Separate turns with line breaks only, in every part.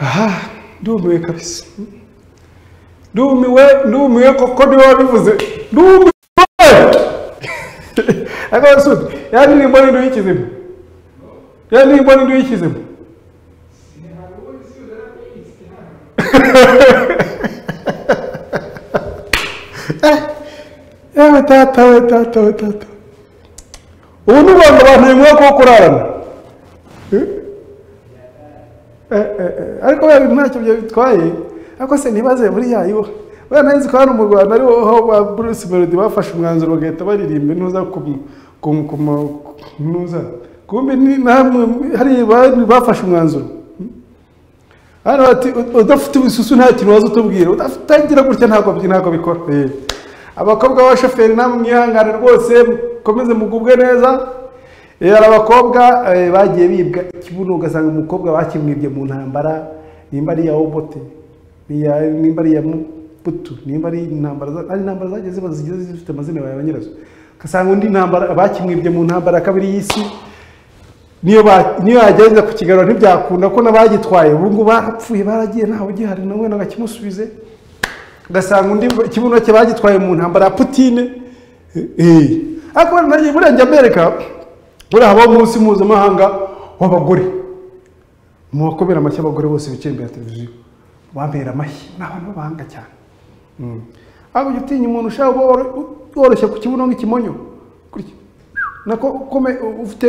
aha ndumiwe kabisa ndumiwe ndumiwe koko niwe wabivuze ndumiwe akaba asuti yani ni mbona indu y'ikizimu yani ni mbona indu y'ikizimu yewe tata we tata we tata ubu ni rwanda abantu bimwe ko kurarana Eh, eh, eh, ariko we ntacyo byo bitwaye ariko se ntibaze buriya yo we ntazi ko hano mu rwanda ariho aho ba bruce melody bafashe umwanzuro bagahita baririmba ntuza kumu- kumu- kumu- ntuza kumbe ni namwe hari abantu bafashe umwanzuro hano bati "U- udafite ibisusu nta kintu waza utubwira udatangira gutya ntabwo byi- ntabwo bikora Eh. abakobwa b'abashoferi namwe mwihangane rwose mukomeze mugubwe neza Eh, hari abakobwa eh, bagiye bibwa ikibuno ugasanga umukobwa bakimwibye mu ntambara nimba ari iya obote iya- nimba ari iya mubutu nimba ari intambara za- ari intambara zagiye ziba zigiye zifite amazina ya ba nyirazo ugasanga undi ntambara bakimwibye mu ntambara ya kabiri y'isi niyo ba- niyo yagenza ku kigarura ntibyakunda ko n'abagitwaye ubu ngubu barapfuye baragiye ntawe ugihari nawe nawe akimusubize ugasanga undi kibuno cye bagitwaye mu ntambara ya putine Eh, ariko nanjye buriya njya mbereka buriya habaho umunsi mpuzamahanga w'abagore mu bakomera amashyi abagore bose bicaye imbere ya televiziyo bambera amashyi ni abantu b'abahanga cyane Mm. ariko ujya utinya umuntu ushaka kuba woro- woroshye ku kibuno nk'ikimonyo kurya nako ukome ufite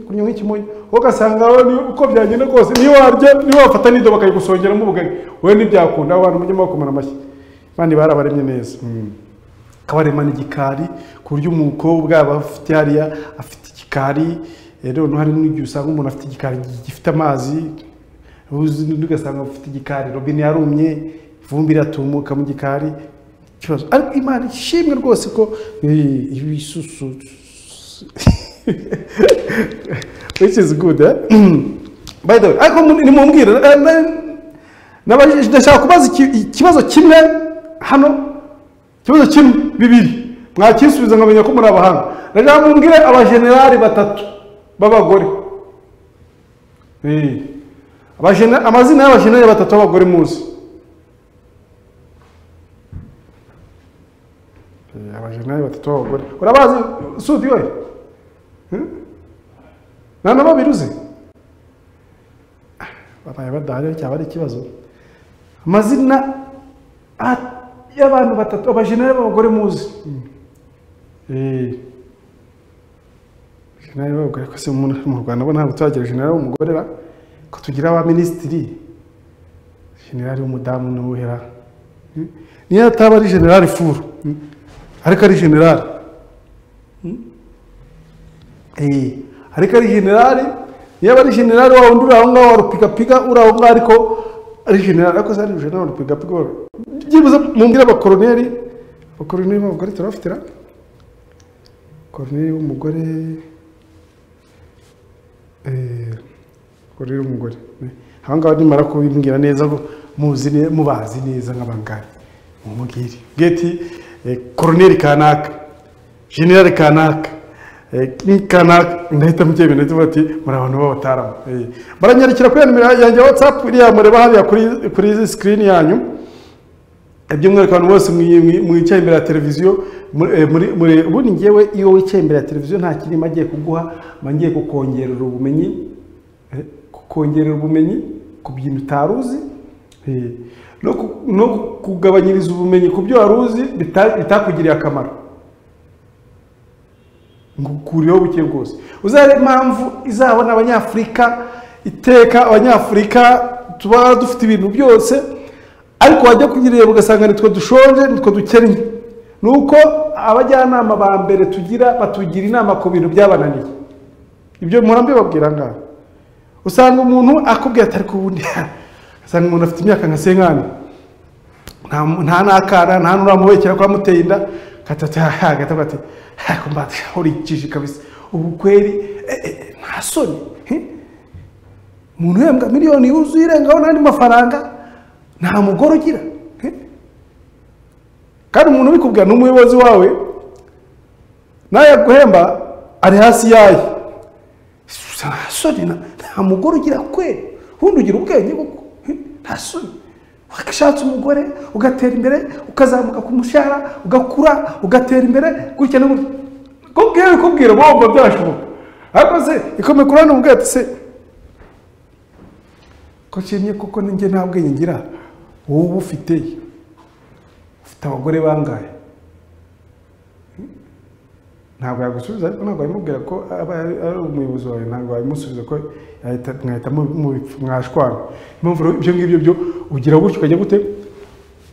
kunywa nk'ikimonyo wowe ugasanga wowe ni- uko byagenda kose niyo warya niyo wafata n'ido bakayigusongeramo ubugari wowe ntibyakunda abo bantu mujye mubakomera amashyi kandi barabaremye neza Mm. kabaremana igikari ku buryo umukobwa aba afite hariya afite igikari eh, noneho hari n'igihe usanga umuntu afite igikari gi- gifite amazi uzi n'undi ugasanga afite igikari robine yarumye ivumbi iratumuka mu gikari ikibazo ariko imana ishimwe rwose ko eh, ibisusu which is good eh? by the way ariko mu- nimumbwire eh, na- nabajije- ndashaka kubaza iki- ikibazo kimwe hano ikibazo kimwe bibiri mwakisubiza nkamenya ko muri abahanga ndashaka mumbwire abajenerali batatu b'abagore Eh. Abajene- amazina y'abajenerali batatu b'abagore muzi Eh, abajenerali batatu b'abagore urabazi sudi we Hmm? nta na babiri uzi Ah, babaye badahari cyaba ari ikibazo amazina a- y'abantu batatu abajenerali b'abagore muzi Eh. Generali w'abagore ko se mu mu Rwanda bo ntabwo turagira generali w'umugore ba ko tugira aba minisitiri generali w'umudamu n'uwera Hmm? niyo ataba ari generali furu hmm? ariko ari generali Hmm? Eh, ariko ari generali niyo aba ari generali wa wundi uri aho ngaho warupigapiga uri aho ngaho ariko ari generali ariko se ari generali warupigapiga wa- byibuze mumbwire abakoroneri abakoroneri b'abagore turabafitira koroneri w'umugore eh, koroneri w'umugore aha ngaha nimara kubimbwira neza ngo muzi ne- mubazi neza nk'abangahe mumubwire geti koroneri kanaka generali kanaka eh, ni kanaka ndahita mubyemera ndetse bati muri abantu b'abataramu eh. baranyarikira kuri ya nimero yanjye ya whatsapp iriya mureba hariya kuri- kuri izi screen yanyu by'umwihariko abantu bose mwi- mwi- mwicaye imbere ya televiziyo mu- eh, muri- muri- ubundi ngewe iyo wicaye imbere ya televiziyo nta kintu mba ngiye kuguha mba ngiye kukongerera ubumenyi eh, kukongerera ubumenyi ku bintu utari uzi eh, no ku- no kugabanyiriza ubumenyi ku byo wari uzi bita- bitakugiriye akamaro ngukuriyeho buke bwose uzare impamvu izabona abanyafurika iteka abanyafurika tuba dufite ibintu byose ariko wajya kugirira ugasanga nitwe dushonje nitwe dukennye ni uko abajyanama ba mbere tugira batugira inama ku bintu byabananiye ibyo mpora mbibabwira ngaho usanga umuntu akubwira ati ariko ubundi usanga umuntu afite imyaka nka senkani nta nta n'akana nta n'uramubekera ko wamuteye inda gatatu hagataga ati ariko mbatsahurikije kabisa ubu kweri eh, eh, nta soni he? umuntu uhembwa miliyoni yuzuye irengaho n'andi mafaranga nta mugore ugira Eh? kandi umuntu ubikubwira ni umuyobozi wawe nawe yaguhemba ari hasi yayo nta soni na- nta mugore ugira kweri ubundi ugira ubwenge kuko Eh? nta soni wakashatse umugore ugatera imbere ukazamuka ku mushahara ugakura ugatera imbere gutya no gutya kubwira kubwira bombo byashoboka ariko se ikomeye kurana umubwira ati se ko nshimye kuko ninjye nta bwenge ngira wowe uba ufite ufite abagore bangahe ntabwo yagusubiza ariko ntabwo yamubwira ko aba ari ari umuyobozi wawe ntabwo wabimusubiza ko yahita mwahita mu- mubipfu- mwashwana impamvu rero ibyo ngibyo byo ugira gutyo ukajya gute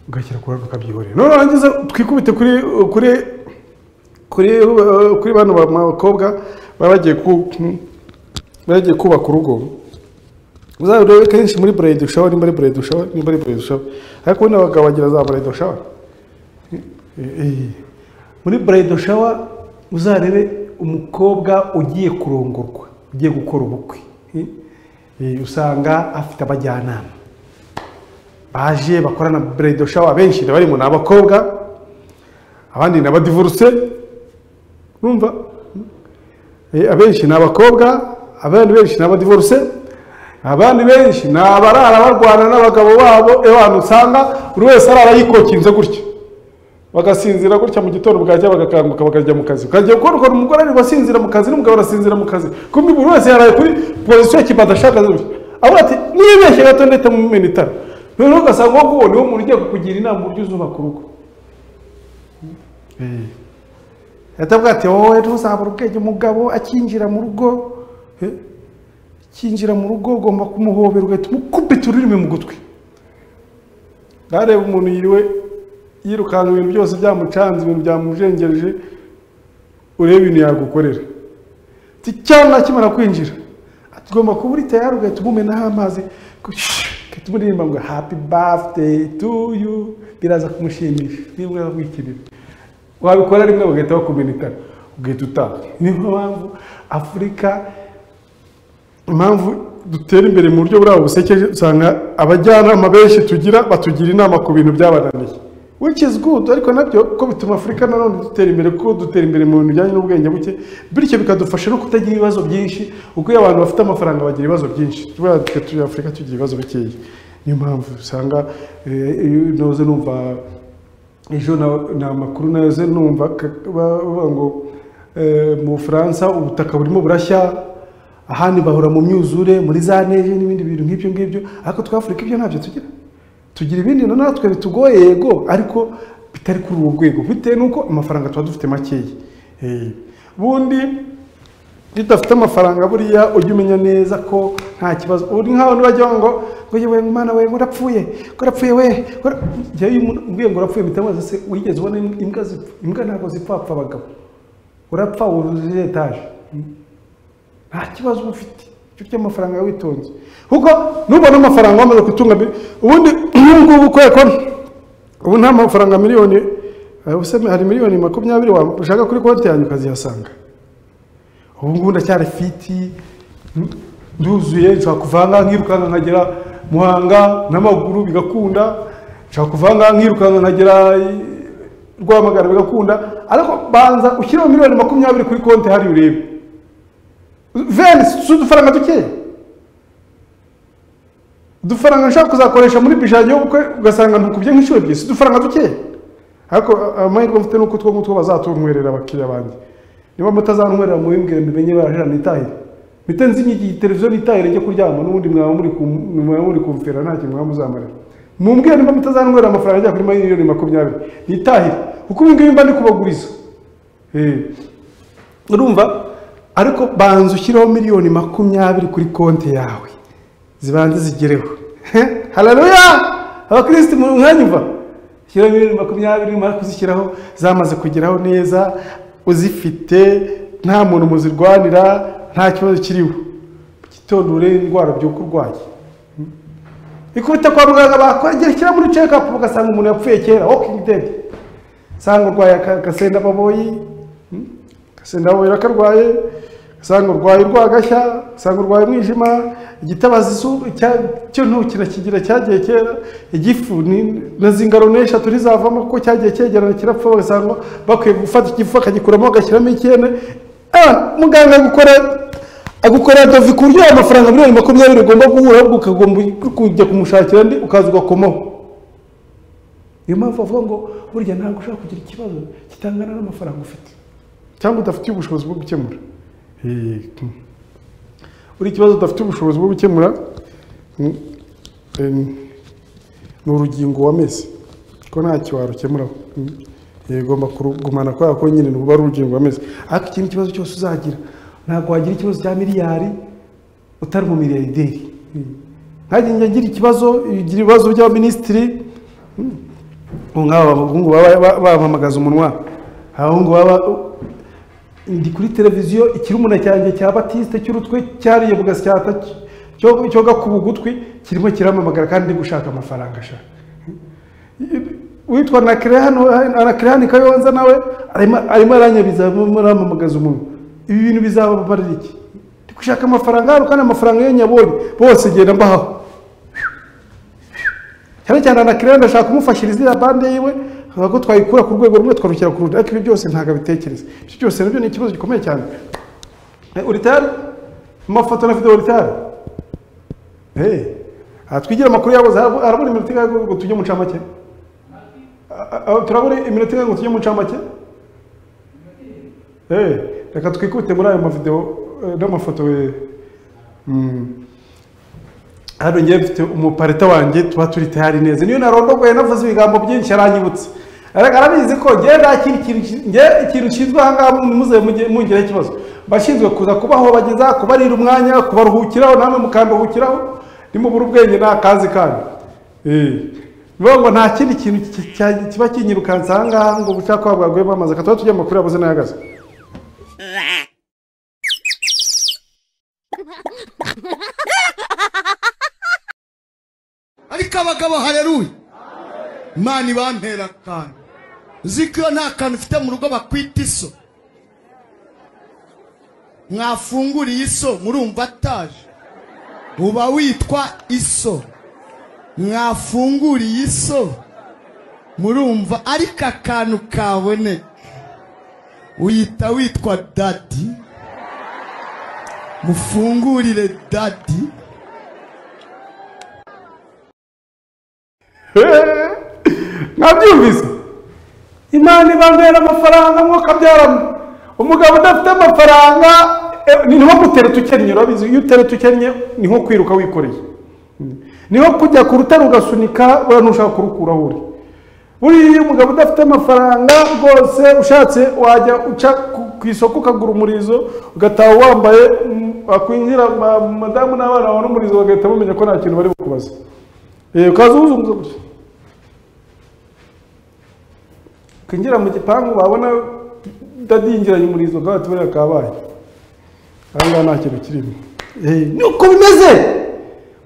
ugashyira ku ruhande ukabyihorera none warangiza twikubite kuri kuri kuri uh, kuri bano bakobwa baba bagiye ku bagiye kubaka urugo uzabe rero kenshi muri burayidi ushawa ni muri burayidi ushawa ni muri burayidi ushawa ariko buno abagabo bagira za burayidi ushawa muri burayidi ushawa uzarebe umukobwa ugiye kurongorwa ugiye gukora ubukwe Eh, eh, usanga afite abajyanama baje bakorana burayidi ushawa benshi barimo ni abakobwa abandi ni abadivoruse urumva Eh, abenshi ni abakobwa abandi benshi ni abadivoruse abandi benshi ni abarara barwana n'abagabo babo abantu usanga buri wese arara yikokinze gutya bagasinzira gutya mu gitondo bwajya bagakanguka bakajya mu kazi ukajya gukora ukabona umugore ari gusinzira mu kazi n'umugabo arasinzira mu kazi kumbi buri wese yaraye kuri pozisiyo ya kibadashaka gutya avuga ati nibeshye gato ndetse mu mena itara noneho ugasanga uwo nguwo niwo muntu ugiye kukugira inama uburyo uzubaka urugo Eh. yatavuga ati wowe ntuzabura ubwenge umugabo akinjira mu rugo eh, akinjira mu rugo ugomba kumuhobera ugahita umukubita ururimi mu gutwi ntarebe umuntu yiriwe yirukanka ibintu byose byamucanze ibintu byamujengereje urebe ibintu yagukorera ati cyangwa akimara kwinjira ati ugomba kuba uri tayari ugahita umumenaho amazi ugahita umuririmba ngo happy birthday to you biraza kumushimisha nibwo yawikinira wabikora rimwe bagahita bakumena itara ugahita utaha niyo mpamvu afurika impamvu dutera imbere mu buryo burabo busekeje usanga abajyanama benshi tugira batugira inama ku bintu byabananiye which is good ariko nabyo ko bituma afurika nanone dutera imbere kuko dutera imbere mu bintu bijyanye n'ubwenge buke bityo bikadufasha no kutagira ibibazo byinshi kuko iyo abantu bafite amafaranga bagira ibibazo byinshi tubona turi afurika tugira ibibazo bikeya niyo mpamvu usanga eh, iyo noze numva ejo na- ni amakuru naze numva ka- ba- bavuga ngo eh, mu bufaransa ubutaka burimo burashya ahandi bahura mu myuzure muri za neje n'ibindi bintu nk'ibyo ngibyo ariko twa afurika ibyo ntabyo tugira tugira ibindi na natwe bitugoye yego ariko bitari kuri ubu rwego bitewe n'uko amafaranga tuba dufite makeya Eh, ubundi iyo udafite amafaranga buriya ujya umenya neza ko nta kibazo uri nk'aho nibajya ngo ngo yewe mwana we ngo urapfuye ngo urapfuye we ngo ura-" njyewe iyo umuntu umbwiye ngo urapfuye mpita mubaza se wigeze ubona im- imbwa zipfa imbwa ntabwo zipfapfa abagabo urapfa wuzuye etaje nta kibazo uba ufite icyo cy'amafaranga witonze kuko nubona amafaranga wamaze gutunga mbi- ubundi nk'ubu ngubu kubera ko ubu nta mafaranga miliyoni eh, ubuse hari miliyoni makumyabiri wa- ushaka kuri konti yanjye ukazihasanga ubu ngubu ndacyari fiti nduzuye nshobora kuvanga nkirukanka nkagera muhanga n'amaguru bigakunda nshobora kuvanga nkirukanka nkagera i- rwamagana bigakunda ariko banza ushyireho miliyoni makumyabiri kuri konti hari urebe veni si udufaranga dukeya udufaranga nshaka kuzakoresha muri bije yanjye y'ubukwe ugasanga ntukubye nk'inshuro ebyiri si udufaranga dukeya ariko amahirwe mfite ni uko utwo ngutwo bazatunywerera abakiriya banjye niba mutazantwerera mubimbwire mbimenye barajana nitahire mpite nzi iyi televiziyo nitahire njye kuryama n'ubundi mwaba muri ku- mwaba muri kumfera nta kintu mwaba muzamarira mumbwire niba mutazantwerera amafaranga ajya kuri miliyoni makumyabiri nitahire kuko ibi ngibi mba ndi kubaguriza Eh. urumva ariko banza ushyireho miliyoni makumyabiri kuri konti yawe zibanze zigereho hararuya abakirisitu mu mwanyumva shyiraho miliyoni makumyabiri numara kuzishyiraho zamaze kugeraho neza uzifite nta muntu muzirwanira nta kibazo kiriho mu gitondo urebe indwara byuka urwaye ikubita kwa muganga bakwegerekera muri cekapu ugasanga umuntu yapfuye kera wokingi dede usanga urwaye aka- agasenda baboyi gasenda baboyi rakarwaye usanga urwaye urwagashya usanga urwaye umwijima igitabaza izuba icya- cyo ntukina kigira cyagiye kera igifu ni- na zingaro n'eshatu ntizavamo kuko cyagiye cyegerana kirapfa bagasanga bakwiye gufata igifu akagikuramo agashyiramo ikene Ah, muganga agukora agukorera dovi ku buryo amafaranga miliyoni makumyabiri ugomba guhura ahubwo ukagomba kujya kumushakira andi ukaza ugakomaho niyo mpamvu bavuga ngo burya ntabwo ushobora kugira ikibazo kitangana n'amafaranga ufite cyangwa udafitiye ubushobozi bwo gukemura Eh, hmm. buri kibazo udafite ubushobozi bwo gukemura hmm, em, ni urugingo wameze ko ntacyo warukemuraho Hmm. Eh, ugomba kurugumana kubera ko nyine ruba ari urugingo wameze ariko ikindi kibazo cyose uzagira ntabwo wagira ikibazo cya miliyari utari umumiliyarderi Hmm. ntajye njya agira ikibazo igira ibibazo by'abaminisitiri ubu nk'aba abahungu baba ba- bamamagaza umunwa abahungu baba ndi kuri televiziyo ikirumuna cyanjye cya batiste cy'urutwe cyariye mu gasyata cyo- cyo gakuba ugutwi kirimo kiramamagara kandi ndi gushaka amafaranga ashaka witwa anakirehani kayonza nawe arimo arimo aranyabiza arimo aramamagaza umuntu ibi bintu bizababarira iki ndi gushaka amafaranga hano kandi amafaranga iyo nyabonye bose genda mbahaho cyane cyane anakirere ndashaka kumufashiriza iriya bande yiwe nkavuga ko twayikura ku rwego rumwe twarukira ku rundi ariko ibi byose ntabwo abitekereza ibyo byose nabyo ni ikibazo gikomeye cyane Eh, uritari amafoto na video uritari Eh, aha twigira amakuru yabo za- harabura iminota ingahe ngo tujye mu ncamake Ah, ah, turabura iminota ingahe ngo tujye mu ncamake Eh, reka twikute muri ayo mavideo eh, n'amafoto eh. Mm. hano ngewe mfite umuparita wanjye tuba turi tayari neza niyo narondogoye navuze ibigambo byinshi aranyibutsa ariko arabizi ko ngewe nta kindi kintu ki- ngewe ikintu nshinzwe aha ngaha muze mujye- mungiraho ikibazo bashinzwe kuza kubaho bageza kubarira umwanya kubaruhukiraho namwe mukanduhukiraho nimubura ubwenge nta kazi kanyu Eh. bivuga ngo nta kindi kintu ki- cya- kiba kinyirukansa aha ngaha ngo ubushaka kuba bwaguye bamaze reka tuba tujya mu makuru yabuze n'ayagaze
ariko abagabo hareruye imana ibampera akantu uzi ko iyo nta kantu ufite mu rugo bakwita iso mwafunguriye iso murumva ataje uba witwa iso mwafunguriye iso murumva ariko akantu kaboneka uyita witwa dadi mufungurire dadi
mwabyumvise imana ibambera amafaranga mwuka abyaramo umugabo udafite amafaranga eh, ni nko gutereta ukennye urabizi iyo utereta ukennye ni nko kwiruka wikoreye Mm. ni nko kujya ku rutare ugasunika uriya ntushaka kurukura aho uri buriya iyo umugabo udafite amafaranga rwose ushatse wajya uca ku- ku isoko ukagura umurizo ugataha wambaye mm, wakwinjira ma- madamu n'abana babona umurizo bagahita bamenya ko nta kintu bari bukubaze Eh, ukaza uwuzunguza gutya kwinjira mu gipangu babona dadingiranye umurizo bwa buriya kabaye aha ngaha nta kintu kirimo ni uko bimeze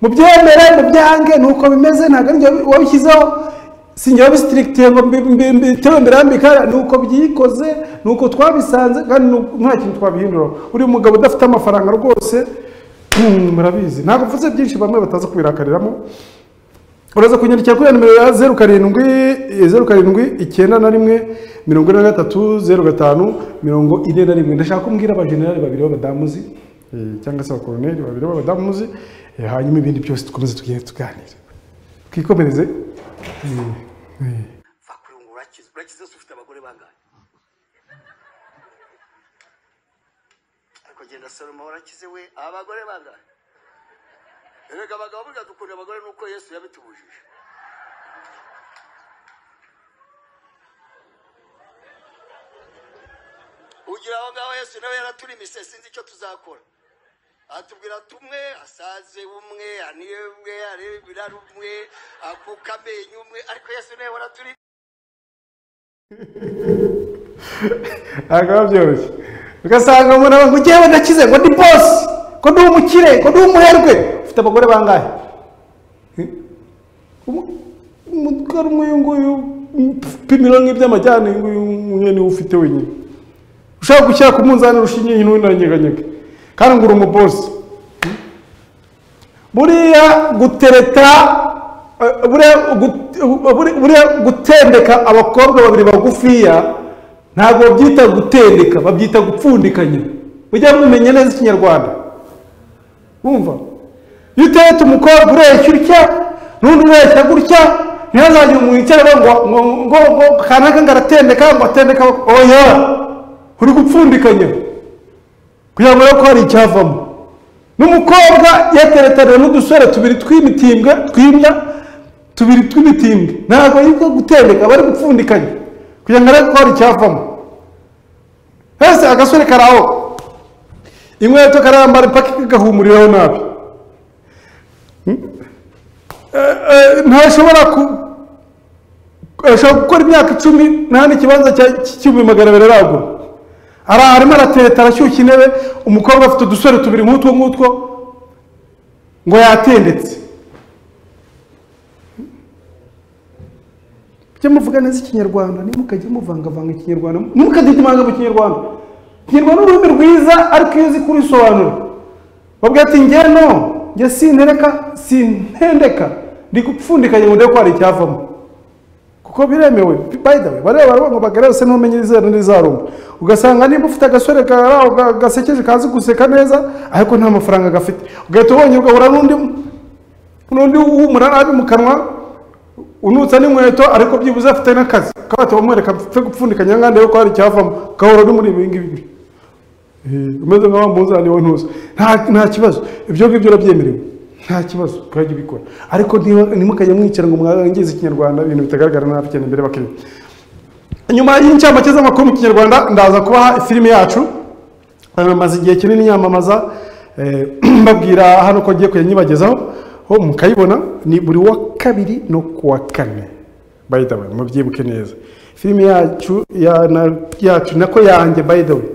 mubyemere mubyange ni uko bimeze ntabwo ari byo wabishyizeho sinjye wabisitirikitiye ngo mbi- mbi- mbi- bitewe mbirambika ni uko byikoze ni uko twabisanze kandi ni uko- nta kintu twabihinduraho uri umugabo udafite amafaranga rwose hmm, murabizi ntabwo mvuze byinshi bamwe bataza kubirakariramo uraza kunyandikira kuri ya nimero ya zeru karindwi zeru karindwi icyenda na rimwe mirongo ine na gatatu zeru gatanu mirongo ine na rimwe ndashaka ko mbwira abajenerali babiri b'abadamuzi eh, cyangwa se abakoroneri babiri b'abadamuzi eh, hanyuma ibindi byose dukomeze tugende tuganira twikomereze eh, eh.
vakurungu urakize urakize zose ufite abagore bangahe ariko genda salomo urakize we abagore bangahe erega abagabo burya dukunda abagore nuko yesu yabitubujije ugira abagabo yesu nawe yaraturimise sinzi icyo tuzakora atubwira tumwe asaze umwe aniye umwe arebera umwe akuka amenyo umwe ariko yesu nawe waraturi
ntabwo biba byoroshye ugasanga umuntu aba ngo ngewe ndakize ngo ndi bosi ko ndi umukire ko ndi umuherwe ufite abagore bangahe Eh? Umu- umutwaro umwe uyu nguyu upimira nk'iby'amajyane uyu nguyu umwe niwe ufite wenyine ushaka gushyira ku munzani rushingiye hino n'undi aranyeganyega kandi ngo uri umubosi buriya gutereta eh, buriya gut- buri- buriya gutendeka abakobwa babiri bagufiya ntabwo babyita gutendeka babyita gupfundikanya mujya mumenya neza ikinyarwanda wumva iyo utetse umukobwa ureshya utya n'undi ureshya gutya ntihazagire umuntu icyara ngo ngo ngo ngo kanaka ngo aratendeka ngo atendeka oya uri gupfundikanya kugira ngo urebe ko hari icyavamo n'umukobwa yateretanira n'udusore tubiri tw'imitimbwe tw'imbwa tubiri tw'imitimbwe ntabwo ariko gutendeka aba ari gupfundikanya kugira ngo arebe ko hari icyavamo hese agasore karaho inkweto karambara impaka kagahumuriraho nabi Eh, eh, ntashobora ku- ashobora gukora imyaka icumi nta n'ikibanza cya- cy'igihumbi magana abiri aragura Ara- arimo aratereta arashyushya intebe umukobwa afite udusore tubiri nk'utwo ngutwo ngo yatendetse mujye muvuga neza ikinyarwanda ntimukajye muvangavanga ikinyarwanda ntimukagidimanga mu kinyarwanda ikinyarwanda ni ururimi rwiza ariko iyo uzi kurisobanura bavuga ati njye no njye sintereka sintendeka ndi gupfundikanya ngo ndebe ko hari icyavamo kuko biremewe by the way bareba baravuga ngo bagare bose ntumenye izera n'izarumba ugasanga niba ufite agasore karaho ga- gasekeje kazi guseka neza ariko nta mafaranga gafite ugahita ubonye ugahura n'undi n'undi w'umura nabi mu kanwa unutsa n'inkweto ariko byibuze afite n'akazi kabati bamwereka apfe gupfundikanya nka ndebe ko hari icyavamo ugahura n'umuri ibi ngibi Eh, umeze nk'aho mpuzani wa ntuza nta nta kibazo ibyo ngibyo urabyemerewe nta kibazo ukajya ubikora ariko ntiba- ntimukajye mwicara ngo mwangize ikinyarwanda ibintu bitagaragara nabi cyane imbere bakiriya nyuma y'incamake z'amakuru mu kinyarwanda ndaza kubaha filime yacu bamaze igihe kinini yamamaza eh, mbabwira hano ko ngiye kuyanyibagezaho ho mukayibona ni buri wa kabiri no kuwa kane by the way mubyibuke neza filime yacu ya- na- yacu nako yanjye by the way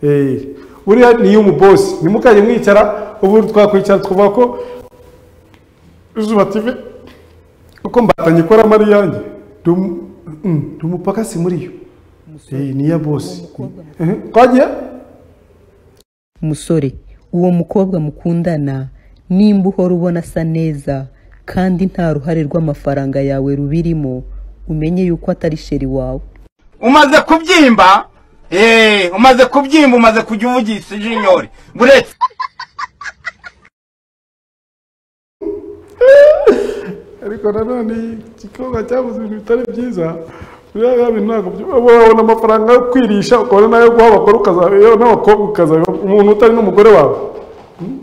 Eh, buriya ni iy'umubosi ntimukajye mwicara ubu twakwicara twuvuga ko izuba tv kuko mbatanye ikora mari yanjye ndi umu- mm, ndi umupaka si muri yo Eh, ni iya bosi Eh, twagiye
musore uwo mukobwa mukundana nimba uhora ubona asa neza kandi nta ruhare rw'amafaranga yawe rubirimo umenye yuko atari sheri wawe
umaze kubyimba eh umaze kubyimba umaze kujya uvugisha jinyori buretse
ariko nanone igikorwa cyabuze ibintu bitari byiza buriya ya bintu ntabwo byo- uba wabona amafaranga yo kwirisha ukabona n'ayo guha abakora ukaza- yewe n'abakobwa ukazabiba umuntu utari n'umugore wawe Mm.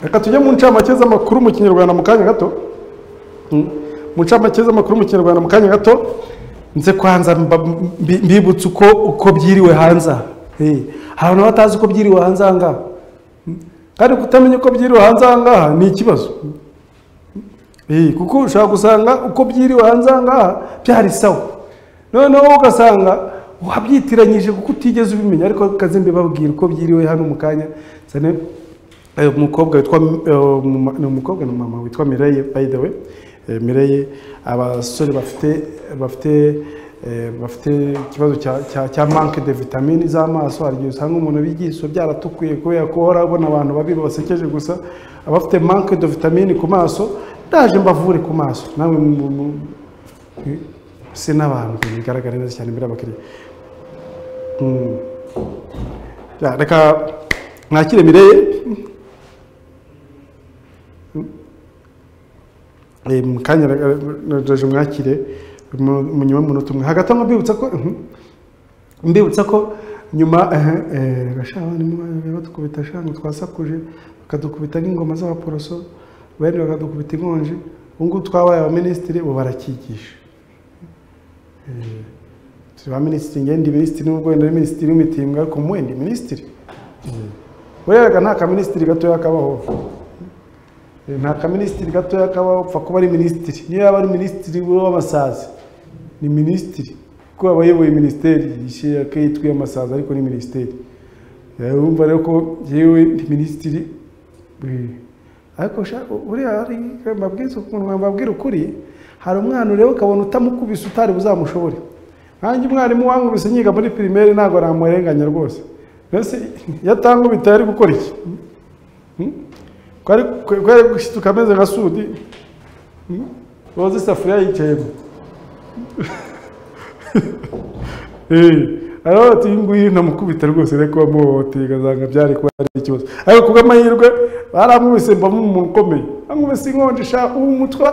reka tujye mu ncamake z'amakuru mu kinyarwanda mu kanya gato Mm. mu ncamake z'amakuru mu kinyarwanda mu kanya gato nze kwanza mba- mbi- mbibutse uko uko byiriwe hanze aha Eh, hari abantu batazi uko byiriwe hanze aha ngaha Mm. kandi kutamenya uko byiriwe hanze aha ngaha ni ikibazo Eh, kuko ushobora gusanga uko byiriwe hanze aha ngaha byari sawa noneho ugasanga wabyitiranyije kuko utigeze ubimenya ariko kaze mbibabwira uko byiriwe hano mu kanya cyane eh, umukobwa witwa eh, mama- ni umukobwa na mama witwa Mireille by the way Eh, Mireille abasore bafite bafite eh, bafite ikibazo cya cya- cya manque de vitamine z'amaso hari igihe usanga umuntu bijyiso byaratukuye kubera ko uhora abona abantu babi basekeje gusa abafite manque de vitamine ku maso ndaje mbavure ku maso nawe mu- mu- Eh, se n'abantu bigaragara neza cyane imbere y'abakiriya Mm. Ya, reka mwakire mireye Eh, mu kanya naje mwakire mu mu nyuma y'umunota umwe hagati aho mbibutsa ko mhm. mbibutsa ko nyuma gashabana batukubita shangu twasakuje bakadukubita nk'ingoma z'abaporoso bene bakadukubita inkonji ubu ngubu twabaye abaminisitiri ubu barakigisha Eh, turi ba minisitiri ngende minisitiri n'ubwo wenda ari minisitiri w'imitimbwa ariko mwenda minisitiri weraga nta kaminisitiri gatoya kabaho Eh, nta kaminisitiri gatoya kabaho upfa kuba ari minisitiri niyo yaba ari minisitiri w'abasazi ni minisitiri kuko abayoboye minisiteri yishyira akayitwa amasaza ariko ni minisiteri Eh, urumva rero ko yewe ndi minisitiri eh, ariko sha- buriya hari mbabwiza ukuntu mbabwira ukuri hari umwana ureba ukabona utamukubise utari buzamushobore nkanjye umwarimu wankubise nyiga muri pirimeri ntabwo namurenganya rwose mbese yatanga ubitaye ari gukora iki kwari kwari gushyituka ameze nka sudi Hmm? woza isafuriya yicayemo aravuga ati iyi ngiyi namukubita rwose ariko bamuhohoteye ugasanga byari kuba ari ikibazo ariko kubw'amahirwe baramwubise mbamo umuntu ukomeye bamwubise inkonjisha ubu mutwe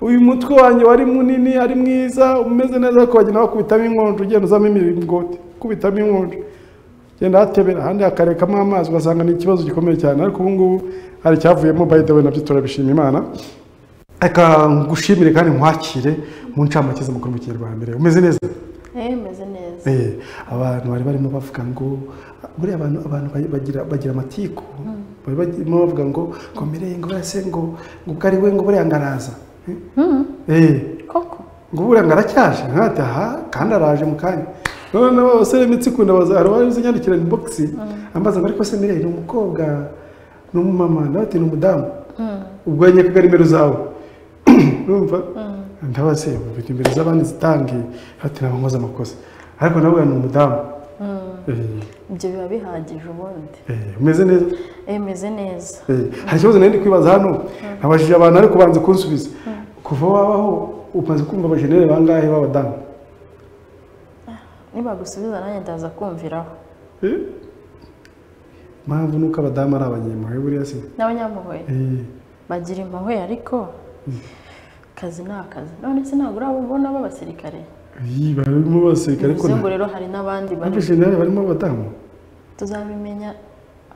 uyu mutwe wanjye wari munini ari mwiza umeze neza ariko bagenda bakubitamo inkonjo ugenda uzamo imiringoti ukubitamo inkonjo genda hatebera ahandi hakarekamo amazi ugasanga ni ikibazo gikomeye cyane ariko ubu ngubu hari icyavuyemo by the way nabyo turabishima imana reka ngushimire kandi nkwakire mu ncamake z'amakuru mu kinyarwanda mbere umeze neza
Eh, meze neza
Eh, abantu bari barimo bavuga ngo buriya abantu abantu bari- bagira bagira amatiku bari barimo bavuga ngo komereye ngo buriya se ngo ngo ubwo ari we ngo buriya ngo araza Eh, eh,
koko
ngo buriya ngo aracyaje nkati aha kandi araje mu kanya none abasore imitsi kundabaza hari uwari uzi nyandikira ni bogisi ambaza ngo ariko se mireye ni umukobwa ni umumama nawe ati ni umudamu ubwo yajya kuga nimero zawe urumva ndabaze ubu nimero z'abandi zitange ati ntabwo nkoze amakosa ariko nawe ni umudamu Eh,
ibyo biba bihagije ubundi
eh, umeze neza
Eh, meze neza
Eh, hari ikibazo nari ndi kwibaza hano nabajije abantu ariko banze kunsubiza kuva wabaho umaze kumva abajenere bangahe b'abadamu
nibagusubiza nanjye ndaza kumviraho
Eh, impamvu nuko abadamu ari abanyemuhe buriya se
n'abanyampuhwe
Eh,
bagira impuhwe ariko akazi ni akazi none se ntabwo uraba ubona b'abasirikare
iyi barimo basirika ariko
bivuze ngo
nta-
rero hari n'abandi bari
abajenere barimo abadamu
tuzabimenya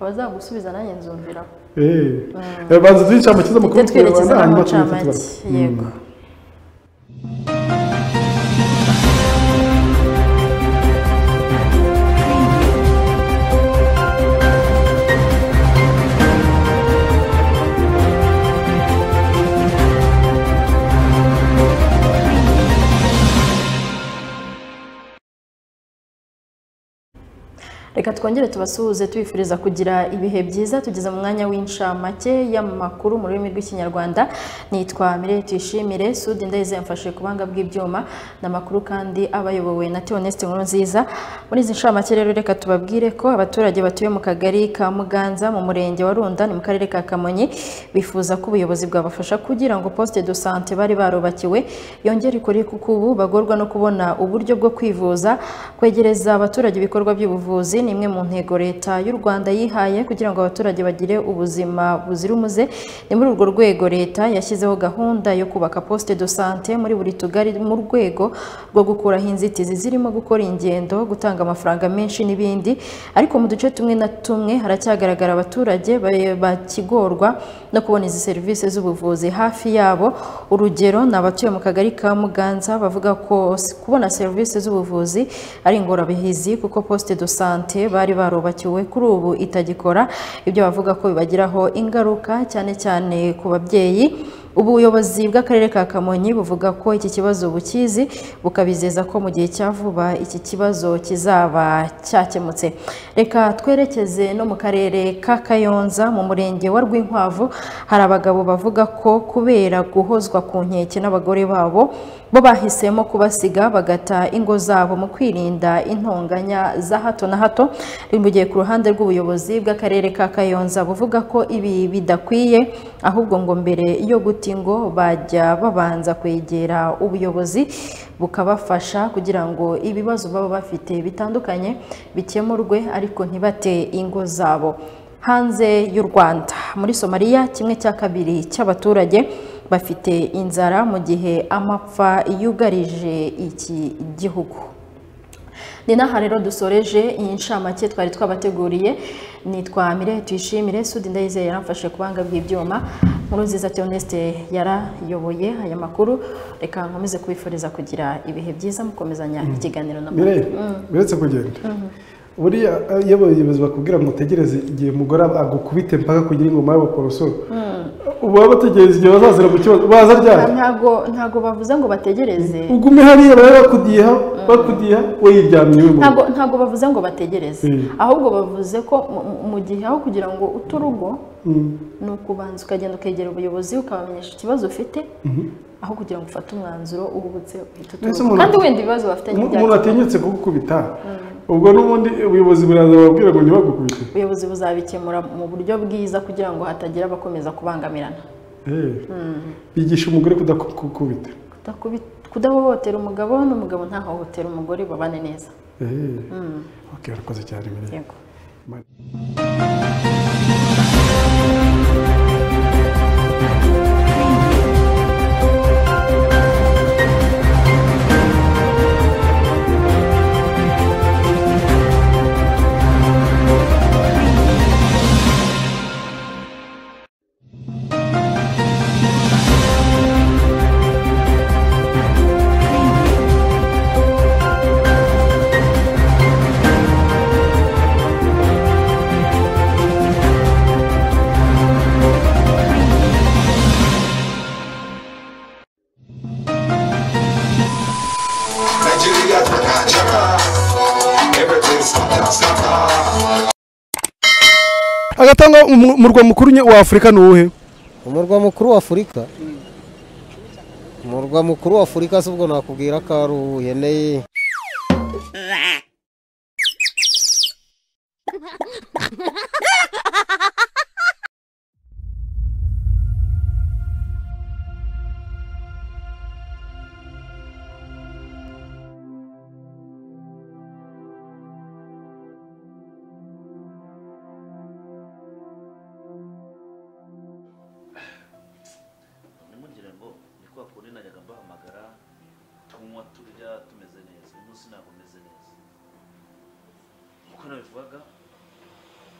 abazagusubiza nanjye nzumviraho
Eh, eh, banza duhince amakiza amakuru
tujye
mu
twerekeza
Kinyarwanda,
no mu
hanyuma tubifate
ncamake
bake.
yego reka twongere tubasuhuze tubifuriza kugira ibihe byiza tugeze mu mwanya w'inshamake y'amakuru mu rurimi rw'ikinyarwanda nitwa mireye tuyishimire sudi ndayizeye mfashe ku buhanga bw'ibyuma ni amakuru kandi aba ayobowe na tioneste nkuru nziza muri izi nshamake rero reka tubabwire ko abaturage batuye mu kagari ka muganza mu murenge wa runda ni mu karere ka kamonyi bifuza ko ubuyobozi bwabafasha kugira ngo poste de sante bari barubakiwe yongere ikore kuko ubu bagorwa no kubona uburyo bwo kwivuza kwegereza abaturage ibikorwa by'ubuvuzi ni imwe mu ntego leta y'u rwanda yihaye kugira ngo abaturage bagire ubuzima buzira umuze ni muri urwo rwego leta yashyizeho gahunda yo kubaka poste de sante muri buri tugari mu rwego rwo gukuraho inzitizi zirimo gukora ingendo gutanga amafaranga menshi n'ibindi ariko mu duce tumwe na tumwe haracyagaragara abaturage ba- bakigorwa no kubona izi serivisi z'ubuvuzi hafi yabo urugero ni abatuye mu kagari ka muganza bavuga ko s- kubona serivisi z'ubuvuzi ari ingorabahizi kuko poste de sante bari barubakiwe kuri ubu itagikora ibyo bavuga ko bibagiraho ingaruka cyane cyane ku babyeyi ubuyobozi bw'akarere ka kamonyi buvuga ko iki kibazo bukizi bukabizeza ko mu gihe cya vuba iki kibazo kizaba cyakemutse reka twerekeze no mu karere ka kayonza mu murenge wa rwinkwavu hari abagabo bavuga ko kubera guhozwa ku nkeke n'abagore babo bo bahisemo kubasiga bagata ingo zabo mu kwirinda intonganya za hato na hato riri mu gihe ku ruhande rw'ubuyobozi bw'akarere ka kayonza buvuga ko ibi bidakwiye ahubwo ngo mbere yo guta ingo bajya babanza kwegera ubuyobozi bukabafasha kugira ngo ibibazo baba bafite bitandukanye bikemurwe ariko ntibate ingo zabo hanze y'u Rwanda muri Somalia kimwe cya kabiri cy'abaturage bafite inzara mu gihe amapfa yugarije iki gihugu ni n'aha rero dusoreje iyi nshamake twari twabateguriye nitwa mire tuyishimire sudi ndayizeye yaramfashe ku banga bw'ibyuma nkuru nziza tioneste yarayoboye aya makuru reka nkomeze kubifuriza kugira ibihe byiza mukomezanya ikiganiro na
Mire, uretse kugenda buriya iyo abayobozi bakubwira ngo utegereze igihe umugore agukubite mpaka kugira ingoma y'abakorosoro uba bategereza igihe bazazira mu kibazo baza ryari
ntago ntago bavuze ngo bategereze
ugume hariya bari bakudiha bakudiha we yiryamye iwe mu rugo
ntago ntago bavuze ngo bategereze
Mm.
ahubwo bavuze ko mu- mu- mu gihe aho kugira ngo uta urugo ni ukubanza ukagenda ukegera ubuyobozi ukabamenyesha ikibazo ufite aho kugira ngo ufate umwanzuro uhubutse uhita
Mbese
utuza
umuntu-
kandi wenda ibibazo bafitanye
umuntu
byakemuka
atinyutse kugukubita ubwo n'ubundi ubuyobozi buraza bababwira ngo ntibagukubite
ubuyobozi buzabikemura mu buryo bwiza kugira ngo hatagira abakomeza kubangamirana
Eh. bigisha umugore kudakukubita
Kudakubi- kudahohotera umugabo n'umugabo ntahohotera umugore babane neza
Eh. ok urakoze cyane Mirelle.
yego
Nigeria's the Nigeria. Everything's fantastic.
agatanga umu- umurwa mukuru nye- wa afurika ni uwuhe
umurwa mukuru wa afurika umurwa mukuru wa afurika si ubwo nakubwira ko ari ubuheneye
namubwira ngo ni kwa kundi najyaga mbahamagara tunywa turya tumeze neza uyu munsi ntabwo meze neza uko nabivugaga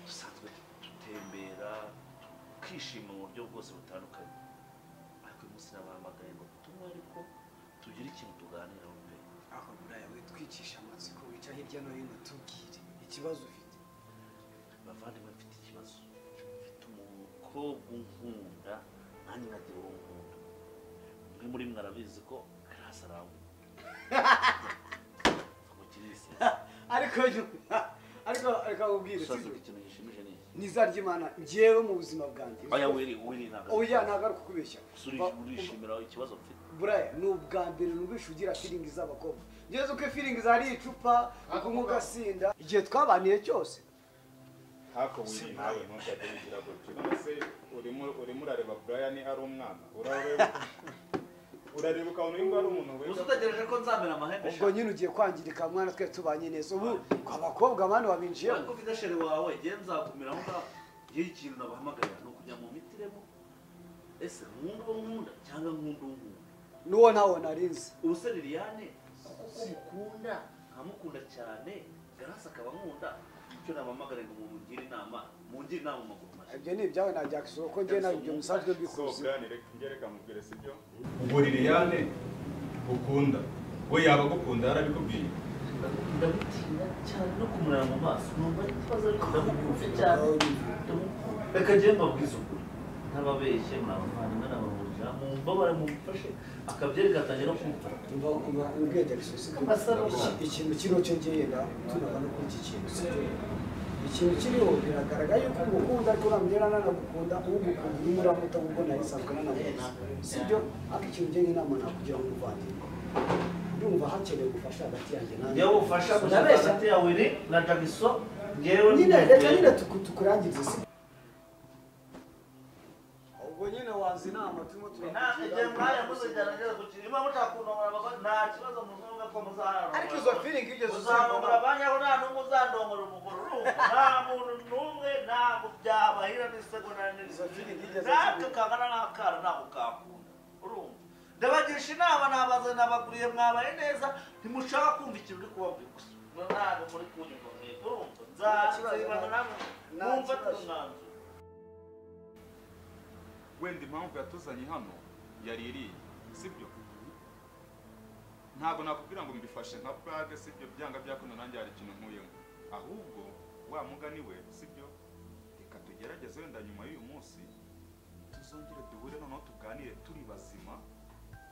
dusanzwe dutembera tukishima mu buryo bwose butandukanye ariko uyu munsi nabahamagaye ngo tunywe ariko tugire ikintu tuganiraho pe
aho buraya witwicisha amatsiko wica hirya no hino tubwire ikibazo ufite
bavandimwe mfite ikibazo mfite umukobwa unkunda nanjye nkagira uwo nkunda umwe muri mwe arabizi ko karasi arangwa mukirisi
ariko ariko ariko akubwire
ushaka ikintu gishimije ni iki
ntizaryimana njyewe mu buzima bwanjye
oya wiri wiri ntabwo
oya ntabwo ari ukukubeshya
Uri- urishimira ikibazo mfite
buraya ni ubwa mbere numvisha ugira firingi z'abakobwa ngeze uko firingi zari icupa ukunywa ugasinda igihe twabaniye cyose
uzi utegereje ko nzamera amahembe
ubwo nyine ugiye kwangirika mwana twe tubanye neza ubu abakobwa abandi
ariko
babinjiyemo
ufite shere wawe igihe nzakumiraho ngaho iyo ikintu nabahamagarira ni ukujya mu mitiremo ese nkunda uwo nkunda cyangwa nkunda uwo nkunda
n'uwo ntawe narinzi
ubuse liliane kuko ko mukunda nkamukunda cyane garasi akaba nkunda icyo namamagare ngo mumugire inama mungire inama mu maguru mashya
ibyo ni ibyawe najyakisura ko njye nawe ibyo musanzwe mbikuzi
ubwo liliyane ukunda we yaba agukunda yarabikubwiye
ndamutinya cyane no kumureba mu maso numva ikibazo ariko ndamukunze cyane ndamukunda reka njyewe mbabwize ukuri ntababeshye muri abavandimwe n'abahurira mumbabare mumufashe akabyereka atangira no kumva
umva umva ubwenge bisosika ikintu kiriho cyo genda tunaba no kuri iki kintu si cyo ikintu kiriho biragaragara yuko umukunda ariko uramugera nanagukunda ugukunda urimo uramuta kuko nayisanzwe nanamuzi si byo ariko ikintu njye nk'inama nakugira ngo umuvandimwe ndumva hakenewe ubufasha hagati yanjye nawe
njyewe ubufasha gusa
Ndabeshya.
hagati ya wiri na jagiso njyewe
nyine reka nyine tuku- tukurangize si ubwo nyine wazi inama turimo
igihe mwaya muzajyana gukina niba mutakundomora abagore nta kibazo muzunga ko muzaharura
ariko izo feeling igeze
uzamura abanyaho nta n'umwe uzandongora umugore urumva nta muntu n'umwe ntabwo byabahira n'isegonda
Izo feeling igeze
n'isegonda natwe kangana n'akara ntabwo kakunda urumva ndabagisha inama nabaze nabaguriye mwabaye neza ntimushaka kumva ikintu uri kubabwira gusa ntabwo muri kunyumva mwebwe urumva nzazibana namwe
Nta
mwumfate
kibazo.
umwanzuro
wenda impamvu yatuzanye hano yari iriye sibyo ntabwo nakubwira ngo mbifashe nka purage sibyo byanga byakuno nanjye hari ikintu nkuyemo ahubwo wa mugani we sibyo reka tugerageze wenda nyuma y'uyu munsi tuzongere duhure noneho tuganire turi bazima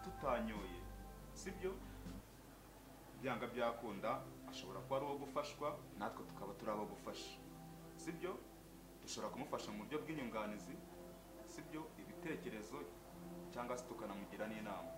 tutanyoye sibyo byanga byakunda ashobora kuba ari uwo gufashwa natwe tukaba turi abo gufasha sibyo bishobora kumufasha mu buryo bw'inyunganizi sibyo ibitekerezo cyangwa se tukanamugira n'inama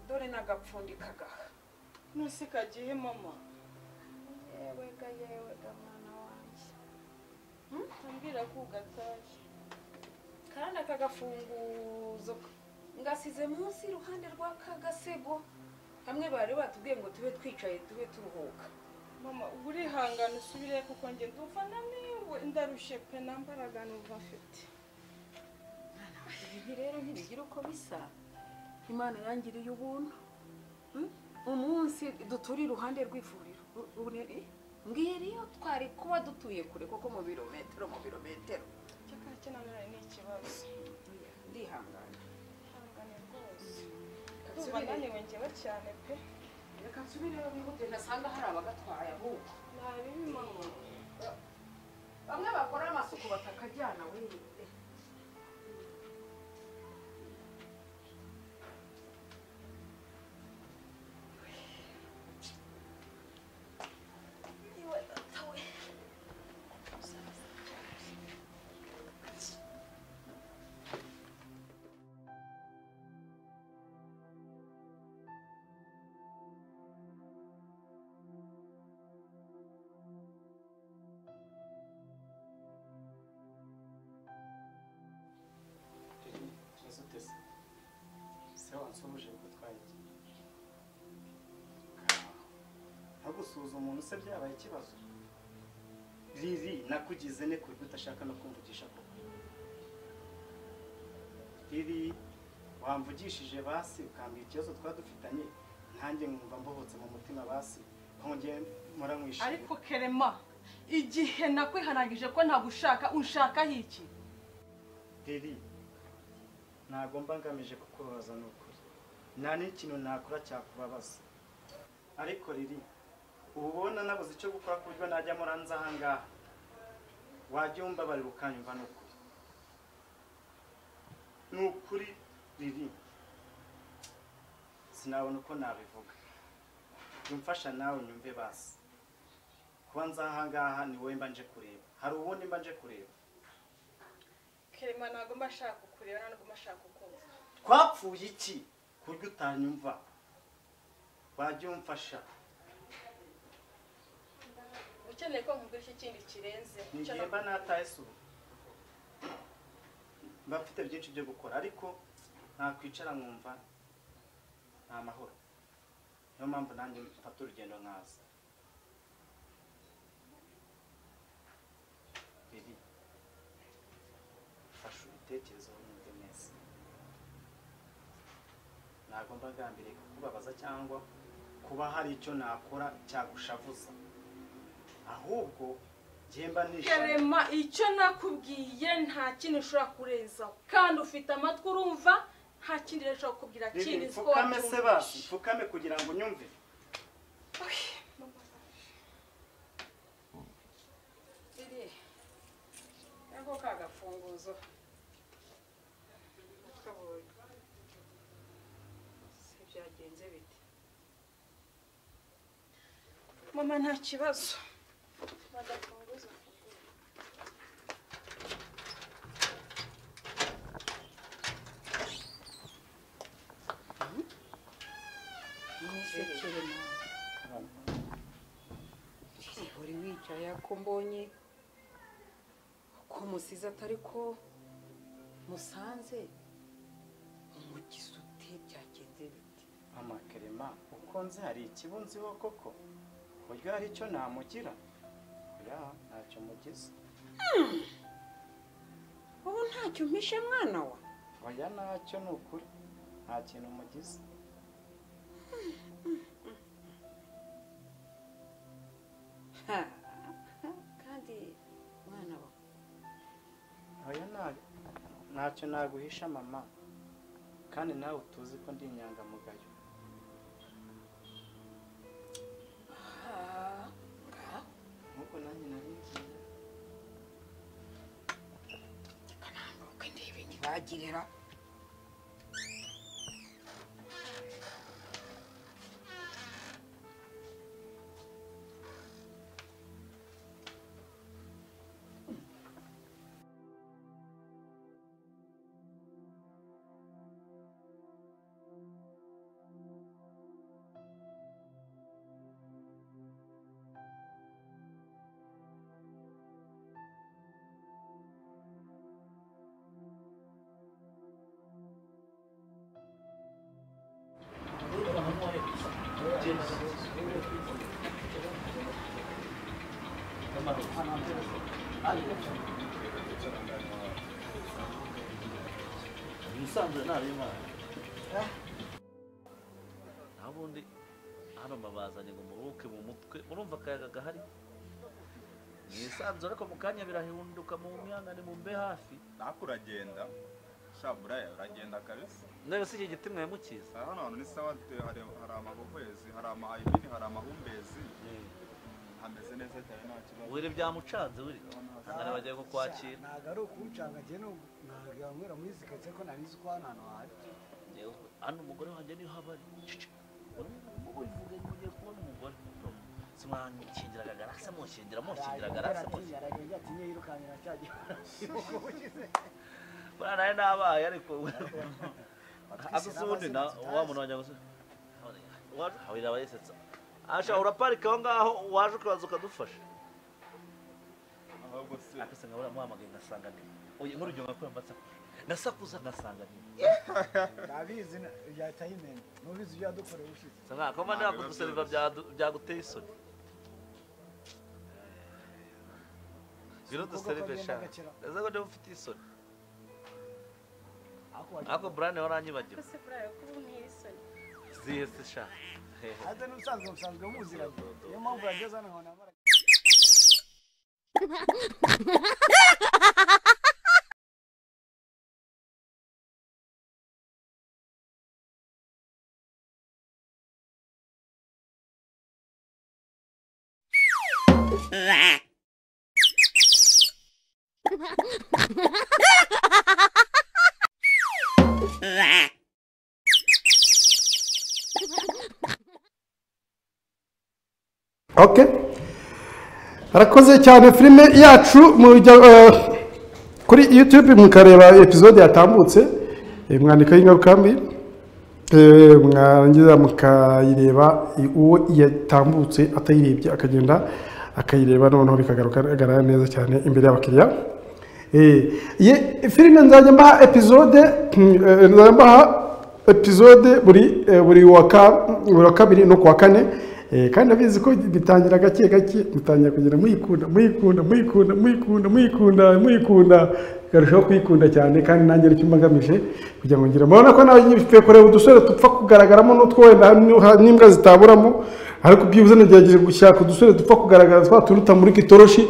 dore nagapfundikaga ntusi kagiye mama
yewe ga yewe ga mwana wanjye ambwira ko ugataye
kandi aka gafunguzo ngasize munsi iruhande rw'aka gasego hamwe bari batubwiye ngo tube twicaye tube turuhuka
mama uba urihangana usubire kuko njye ndumva naniwe ndarushye pe nta mbaraga numva mfite
ibi rero ntibigira uko bisa imana yangiriye ubuntu umunsi dutura iruhande rw'ivuriro mbwira iyo twari kuba dutuye kure kuko mu birometero mu birometero
cyakake na none ni ikibazo
ndihangana
ihangane rwose ndumva naniwe njyewe cyane pe
reka nsubire bihute ntasanga hari abagatwaye ahubwo
nabibi mama
bamwe bakora amasuku batakajyana wenyine
kibazo utese se wansuhuje ngo twayigiye ntagusuhuze umuntu se byabaye ikibazo riri nakugize ne ku buryo udashaka no kumvugisha koko riri wamvugishije basi ukambwira ikibazo twaba dufitanye ntange nkumva mbohotse mu mutima basi nkongeye muramwishima
ariko kerema igihe nakwihanangije ko ntagushaka unshakaho iki
riri ntabwo mba ngamije kukubabaza ni ukuri nta n'ikintu nakora cyakubabaza ariko riri ubu ubona nabuze icyo gukora ku buryo najya muranze aha ngaha wajya umbabarira ukanyumva ni ukuri ni ukuri riri sinabona uko nabivuga jya umfasha nawe nyumve basi kuba nza aha ngaha ni wowe mba nje kureba hari uwundi mba nje kureba
kerema ntabwo mba nshaka kukureba ntabwo mba nshaka kukumva
twapfuye iki ku buryo utanyumva wajya umfasha
ukeneye ko nkubwira ikindi kirenze
ni
Icyo
mba nataye sura mba mfite byinshi byo gukora ariko nakwicara nkumva nta mahoro niyo mpamvu nanjye mfata urugendo nkaza riri fasha ibitekerezo wumve neza ntabwo mba ngambiriye kukubabaza cyangwa kuba hari icyo nakora cyagushavuza ahubwo njye mba nishimye
kerema icyo nakubwiye nta kintu ushobora kurenzaho kandi ufite amatwi urumva nta kindi rero ushobora kukubwira kindi
Riri,
uzi ko
mfukame se basi
wabyumvise
mfukame kugira ngo unyumve
iri nako ka gafunguzo kabonye se byagenze bite
mama nta kibazo
Nisekere nawe. uri wicaye ko mbonye ko musize atari ko musanze umugisuti byagenze bite
amakerema uko nzi hari ikibunziho koko uburyo hari icyo namugira oya ntacyo mugize
ubu ntacyo umpishe mwana wa
oya ntacyo ni ukuri nta kintu mugize
Ha, kandi mwana wa
oya nta- ntacyo naguhisha mama kandi nawe utuzi ko ndi inyangamugayo nk'uko nanjye nabigiye
uko ndebe ntibagirira
ibisanzwe ntarengana naho ubundi hano mbabazanye ngo muruhuke mu mutwe urumva akayaga gahari mwisanzure ariko mu kanya birahinduka mu myanya mu mbe hafi
ariko uragenda shaburaya uragenda kabisa
ndebe si iki giti mwemukiza
hano hantu ni sawa de- hari hari amahuhwezi hari amahayibini hari amahumbezi hameze neza cyane nta kibazo
wiri byamucanze wiri ngana bagiye kukwakira
ntabwo ari ukuwucanga njye n'ubu ntabwo yanywera muri zikatse ko nari nzi ko hano hantu hari
Yewe, hano umugore wanjye niho aba ari Cici. Wowe uvuga ngo ugiye kubona umugore simwankingira akagarase mushingira mushingira akagarase mushingira
aragenga ati nyirukankira cya gihe
buriya nawe nabaye ariko agasa ubundi na
tutazi.
wa muntu wanjye agasa hawira abayisetsa asha uraparika aho ngaho waje ukaza ukadufasha
ahubwo se
akase nkabura muhamagaye ngasanga ni oya muri ibyo ngakora mbasakuza nasakuza ngasanga ni
ndabizi yatayimena nubizi ibyo yadukoreye ushize
sa nkakoma nakuduseriva byaguteye isoni biro duserive sha ndetse ko ndiba mfite isoni ariko burane waranyibagiwe
kose buraya kuba untera isoni
zihe se sha hehe
ate n'ubusanzwe musanzwe muziranye niyo mpamvu yageze hano nkabona amara
ok arakoze cyane filime yacu mujya eh, kuri youtube mukareba episode yatambutse eh, mwandikaho ingaruka mbi eh, mwarangiza mukayireba eh, uwo yatambutse atayirebye akagenda akayireba noneho bikagaragara neza cyane imbere y'abakiriya Eh, ye filime nzajya mbaha episode mm, eh, nzajya mbaha episode buri eh, buri wa ka- buri wa kabiri no kuwa kane Eh, kandi abizi ko bitangira gake gake mutangira kugenda muyikunda muyikunda muyikunda muyikunda muyikunda muyikunda ikarushaho kuyikunda cyane kandi nanjye nicyo mba ngamije kugira ngo ngire murabona ko nawe ngiye kureba udusore dupfa kugaragaramo n'utwo wenda n'imbwa zitaburamo ariko byibuze nagerageje gushaka udusore dupfa kugaragara twa turuta muri kitoroshi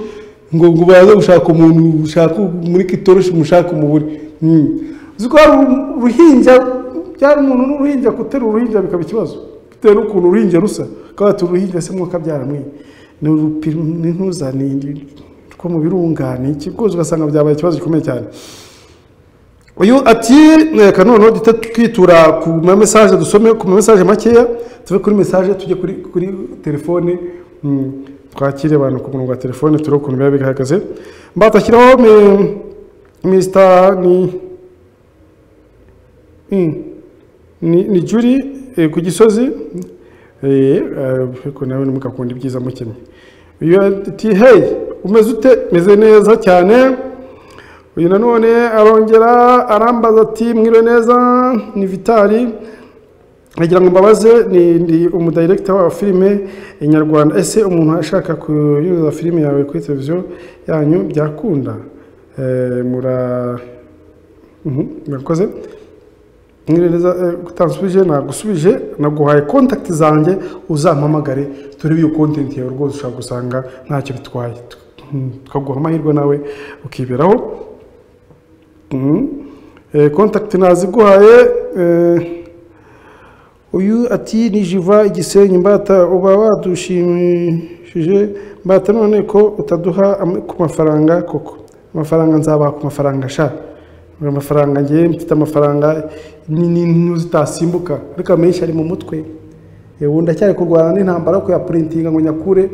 ngo ngo baze gushaka umuntu ushaka muri kitoroshi mushaka umubure Mm. uzi ko hari uru- uruhinja byari umuntu n'uruhinja guterura uruhinja bikaba ikibazo bitewe n'ukuntu uruhinja rusa kaba ati uruhinja se mwuka byaramwiye ni urupi- ni ntuza ni ni- two mu birunga ni iki rwose ugasanga byabaye ikibazo gikomeye cyane uyu ati reka noneho duhita twitura ku ma mesaje dusome ku ma mesaje makeya tuve kuri mesaje tujye kuri kuri telefone Mm, twakire abantu ku murongo wa telefone turebe ukuntu biba bihagaze mbatashyiraho mi- mr ni Mm, ni ni juri eh, ku gisozi Eh, eh, ariko nawe ntimugakunda ibyiza mukenye uyu ati hey umeze ute meze neza cyane uyu nanone arongera arambaza ati mwiriwe neza ni vitali ngira ngo mbabaze ni ndi umudirekita wa filime nyarwanda ese umuntu ashaka kunyuza filime yawe kuri televiziyo yanyu byakunda Eh, mura Mhm, murakoze mwirereza utansubije nagusubije naguhaye kontakiti zanjye uzampamagare turebe iyo kontenti yawe rwose ushobora gusanga ntacyo bitwaye Mhm, tukaguha amahirwe nawe ukiberaho Mhm. Eh, kontakiti naziguhaye eh, uyu ati nijiva igisenyi mbata uba wadushimishije mbata none ko utaduha am- ku mafaranga koko amafaranga nzabaha ku mafaranga sha Ngo amafaranga ngewe mfite amafaranga ni- ni- ni- zitasimbuka ariko amenshi ari mu mutwe Eh, ubu ndacyari kurwana n'intambara yo kuyapuritinga ngo nyakure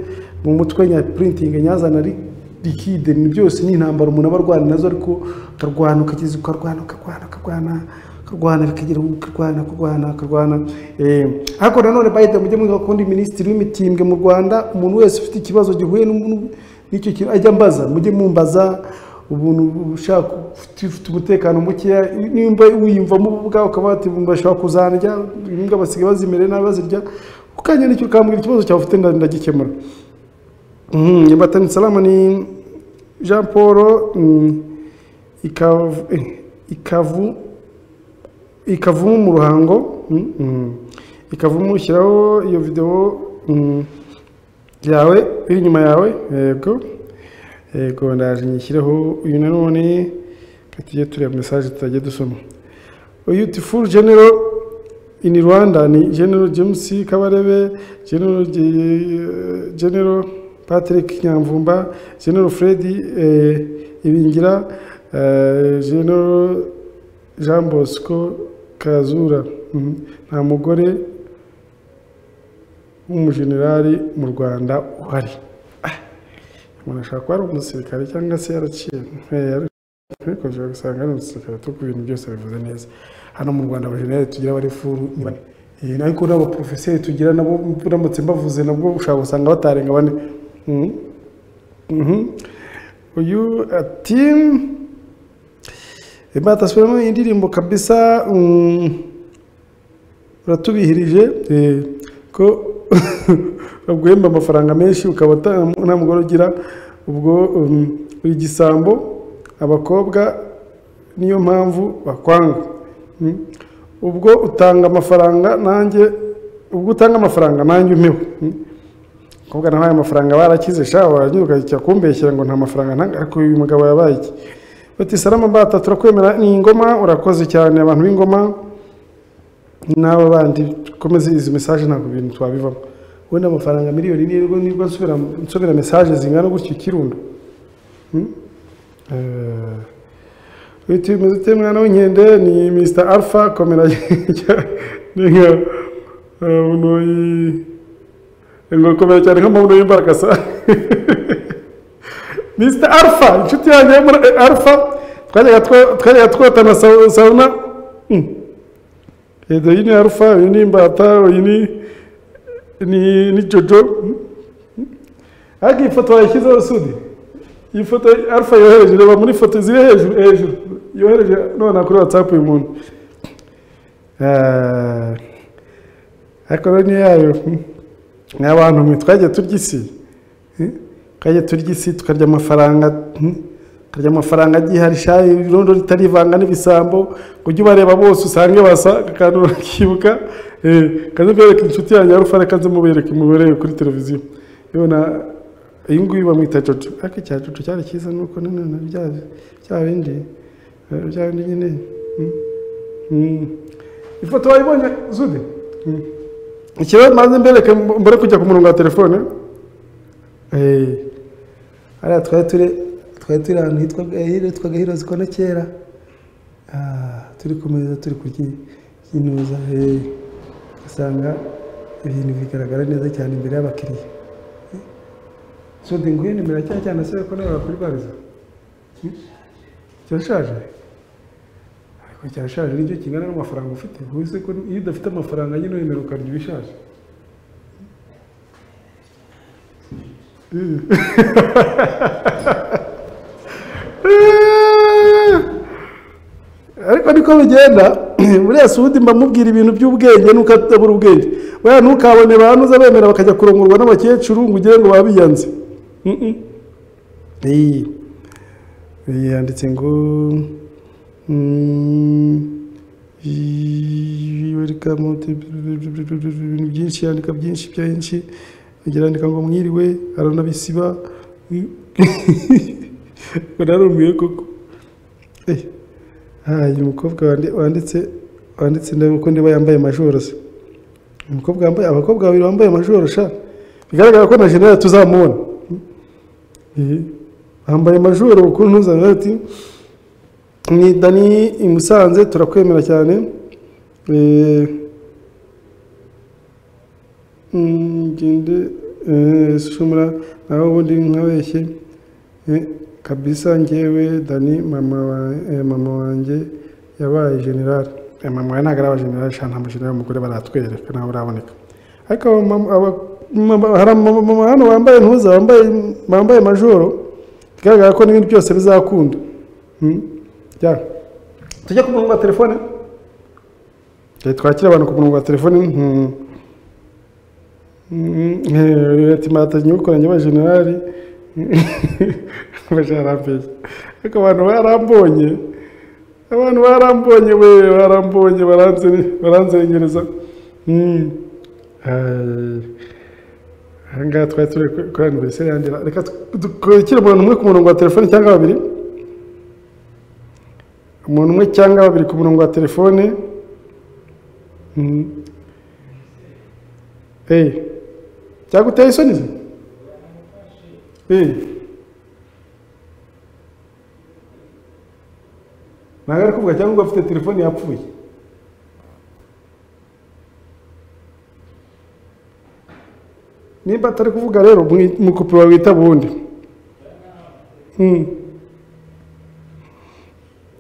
mu mutwe nyapurintinge nyazana ari rikide ni byose ni intambara umuntu aba arwana nazo ariko ukarwana ukageza ukarwana ukarwana ukarwana ukarwana bikagira ukarwana kurwana ukarwana Eh, ariko nanone bayide mujye mwiga kundi minisitiri w'imitimbwe mu rwanda umuntu wese ufite ikibazo gihuye n'umuntu- n'icyo kintu ajya ambaza mujye mumbaza ubuntu ushaka ufite- ufite umutekano mukeya nimba wiyumvamo ubwawe ukaba wati bashobora kuzarya imbwa basigaye bazimere nabi bazirya ukanyandikira ukambwira ikibazo cyawe ufite nda- ndagikemura Mhm, Nyabatani Salama ni Jean Paul mm, ikavu eh, ikavu ikavumu mu ruhango mm, mm. ikavumu shyiraho iyo video mm, yawe iri inyuma yawe yego yego ndaje nyishyireho uyu nanone reka tujye tureba mesaje tutagiye dusoma beautiful general in Rwanda ni General James Kabarebe, General, Ge- General Patrick Nyamvumba, General Freddy eh, Ibingira, eh, General Jean Bosco Kazura. Mhm. Nta mugore w'umujenerali mu Rwanda uhari. Ah, Umuntu ashobora kuba ari umusirikare cyangwa se yaraciye. Eh, ariko- ariko ushobora gusanga ari umusirikare ariko ibintu byose bivuze neza hano mu rwanda abajenerali tugira abari furu ni bane Eh, ariko n'abaporofeseri tugira nabo uramutse mbavuze nabwo ushobora gusanga batarenga bane Mhm. Mhm. uyu ati imbata sipiramo indirimbo kabisa mm, uratubihirije eh, ko baguhemba amafaranga menshi ukaba uta- nta mugore ugira ubwo mm, uri igisambo abakobwa niyo mpamvu bakwanga Mm. ubwo utanga amafaranga nanjye ubwo utanga amafaranga nanjye umpeho Mm. kuvuga nawe aya mafaranga barakize sha warangiza ukajya kumbeshyira ngo nta mafaranga ntanga ariko uyu mugabo yabaye iki bati salama mbata turakwemera ni ingoma urakoze cyane abantu b'ingoma n'aba bandi dukomeze izi mesaje ntabwo ibintu twabivamo wenda amafaranga miliyoni nirwo nibwo nsubira nsubira mesaje zingana gutyo ikirundo Mm? Eh, witiwe umeze ute mwana w'inkende ni mr alpha komera ni nka umuntu ngo komera cyane nk'amabuno y'imbarakasa mr alpha inshuti yanjye yo muri alpha twajyaga two- twajyaga twotana sa- sauna Mm. Edo iyi ni alpha iyi ni imbata iyi ni ni- ni jojo Mm. ariko iyi foto wayishyizeho sudi iyi foto alpha yohereje reba muri foto ziri hejuru hejuru yohereje none kuri whatsapp uyu muntu Eh, ariko rero niyo yayo hmm. ni abantu mwe twagiye turya isi hmm. twagiye turya isi tukarya amafaranga hmm. tukarya amafaranga agihari shayi irondo ritarivanga n'ibisambo ngo ujye ubareba bose usange basa akantu bakibuka Eh, kaze mbereke inshuti yanjye alpha reka nze mubereke mubereke kuri televiziyo yona iyi ngiyi bamwita jojo ariko icya jojo cyari cyiza nuko nanone bya bya bindi eh, bya bindi nyine mm. Mm. ifoto wayibonye zude Mm. ikirere maze mbereke mbere kujya ku murongo wa telefone Eh, hariya twari turi twari turi ahantu hitwaga eh, hitwaga hirozi kono kera Ah, turi ku meza turi kurya inuza usanga ibintu bigaragara neza cyane imbere y'abakiriya sode nguhe nimero ya cya cyana se ko nawe wakurwariza Hmm? kirashaje ariko kirashaje nicyo kingana n'amafaranga ufite ubuse ko iyo udafite amafaranga nyine wemera ukarya ibishaje ariko niko bigenda muri Sudi mba mubwira ibintu by'ubwenge nuko atabura ubwenge weya ntukabone banuza bemera bakajya kurongorwa n'abakecuru ngo ugire ngo babiyanze Mm-mm. Iyi. Iyi yanditse ngo mm, iyi- welcome to- ibintu byinshi yandika byinshi byinshi agira yandika ngo mwiriwe aranabisiba bararumiye koko Eh. Ah, uyu mukobwa wandi- wanditse wanditse nawe ko ndiba yambaye majoro se umukobwa wambaye abakobwa babiri bambaye majoro sha bigaragara ko na general tuzamubona Eh, bambaye majoro ukuntu ntuzanga ati ni dani i musanze turakwemera cyane Eh, mm, gende eh, shumura nawe ubundi nkabeshye Eh, kabisa ngewe dani mama wa- eh, mama wanjye yabaye generale Eh, mama wawe ntabwo araba generale shana nta mujenerali w'umugore baratwereka ntawe uraboneka ariko aba mama- aba- mama- hari amamama hano wambaye ntuza wambaye bambaye majoro bigaragara ko n'ibindi byose bizakunda Hmm? Ya. tujye ku murongo wa telefone Eh, twakire abantu ku murongo wa telefone hmm. Mm, eh, ati mwatangiye gukoranye ba generali bajarambeshya ariko abantu barambonye abantu barambonye we barambonye baranze- baranzengereza Mm. Ay. aha ngaha twari turi ku- kuri aniveriseri yanjye reka dukire umuntu umwe ku murongo wa telefone cyangwa babiri umuntu umwe cyangwa babiri ku murongo wa telefone Mm. Eh. byaguteye isoni se Eh. ntabwo ari kuvuga cyangwa ngo afite telefone yapfuye nimba atari kuvuga rero mwi- mukupe wawita bundi Mm.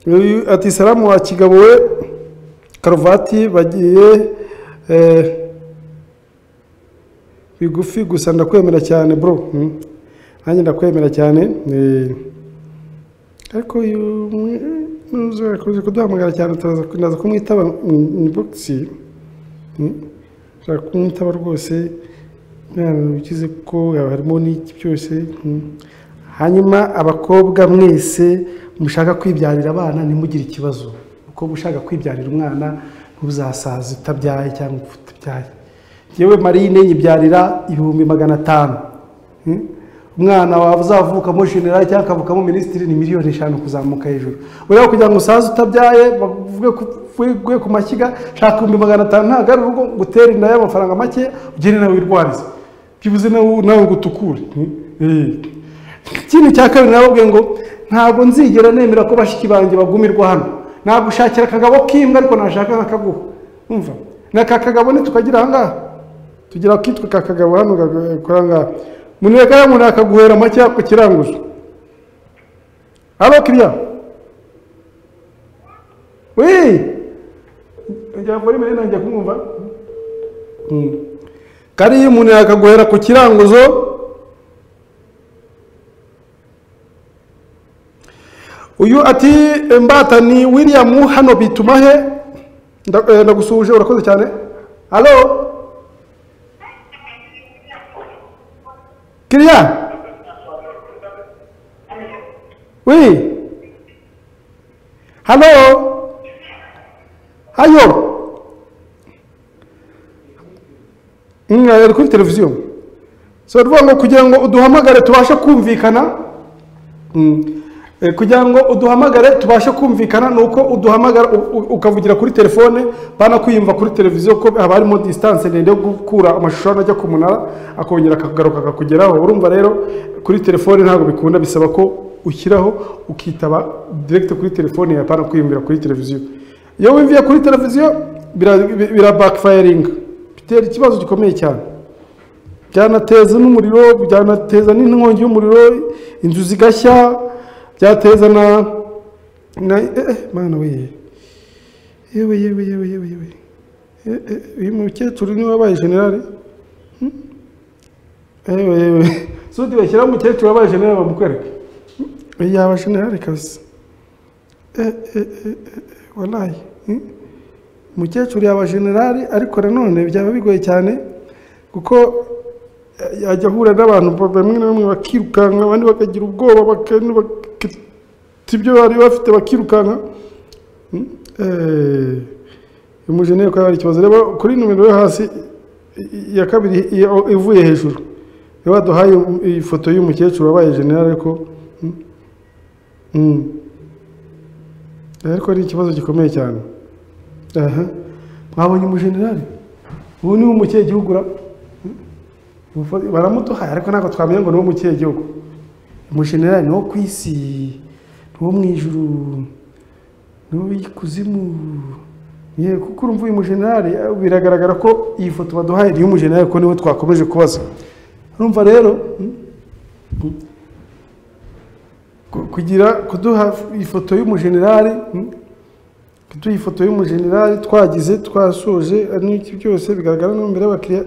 Uyu ati salamu wa kigabo we karuvati bagiye eh, bigufi gusa ndakwemera cyane bro Mm. nanjye ndakwemera cyane eh, ariko uyu muzakoze kuduhamagara cyane turaza kunaza kumwitaba inboxi ushobora kumwitaba rwose ukize ko harimo n'iki byose mm. hanyuma abakobwa mwese mushaka kwibyarira abana ntimugire ikibazo kuko ushaka kwibyarira umwana ntuzasaza utabyaye cyangwa utabyaye yewe marine nyibyarira ibihumbi magana atanu Mm? umwana wawe uzavukamo generali cyangwa akavukamo minisitiri ni miliyoni eshanu kuzamuka hejuru ureba kugira ngo usaze utabyaye bavuge ku- wigwe ku mashyiga shaka ibihumbi magana atanu ntabwo ari urugo ngo utere inda y'amafaranga make ugende nawe wirwarize byibuze nawe nawe ngo utukure Mm? Eh. ikindi cya kabiri nababwiye ngo ntabwo nzigera nemera ko bashiki banjye bagumirwa hano nagushakira akagabo k'imbwa ariko nashaka nk'akaguha umva n'aka kagabo ntitukagira ahangaha tugira akitwa ka kagabo hano gakora ngaha muneka yamuntu akaguhera make yakukiranguje halo kiriya wii njya muri mbere nanjye kumwumva Mm. kariya umuntu yakaguhera ku kiranguzo uyu ati mbatani william hano bituma he Nda- eh, ndagusuhuje urakoze cyane halo Kiriya? Oui. Hello? Hayo? Mm, ari kuri televiziyo. So uvuga ngo kugira ngo uduhamagare tubashe kumvikana Mm. Eh, kugira ngo uduhamagare tubashe kumvikana ni uko uduhamagara u- u- ukavugira kuri telefone banakwiyumva kuri televiziyo ko haba harimo disitanse ndende yo gukura amashusho hano ajya ku munara akongera akagaruka akakugeraho urumva rero kuri telefone ntabwo bikunda bisaba ko ushyiraho ukitaba direkite kuri telefone yapana kwiyumvira kuri televiziyo iyo wimviye kuri televiziyo bira- bi- bira bakifayiringa bitera ikibazo gikomeye cyane byanateza n'umuriro byanateza n'inkongi y'umuriro inzu zigashya byateza na na eh, eh, mana we yewe yewe yewe yewe yewe Eh, eh, uyu mukecuru niwe wabaye generale Hmm? yewe yewe sudi bashyiraho umukecuru wabaye generale bamukwereke Hmm? yaba generale kabisa Eh, eh, eh, eh, eh, walayi Hmm? umukecuru yaba generali ariko nanone byaba bigoye cyane kuko eh, yajya ahura n'abantu bamwe na bamwe bakirukanka abandi bakagira ubwoba baka- bakita ibyo bari bafite bakirukanka Mm, eh, umujeneri ko hari ikibazo reba kuri numero yo hasi i- i- iya kabiri iyo ivuye hejuru niba duhaye iyi foto y'umukecuru wabaye generali ariko mm, mm. ariko ni ikibazo gikomeye cyane aha mwabonye umujenerali ubu ni umukiye gihugu ra Ubufo- baramuduhaye ariko ntabwo twamenya ngo ni wo mukiye gihugu umujenerali ni wo ku isi ni wo mu ijuru ni wo ikuzimu ye kuko urumva uyu mujenerali eh, biragaragara ko iyi foto baduhaye ni iy'umujenerali kuko niwe twakomeje kubaza urumva rero mm, mm, ku- kugira kuduha ifoto y'umujenerali mm, kuduha ifoto y'umujenerali twagize twasoje ari n'iki byose bigaragara no mbere y'abakiriya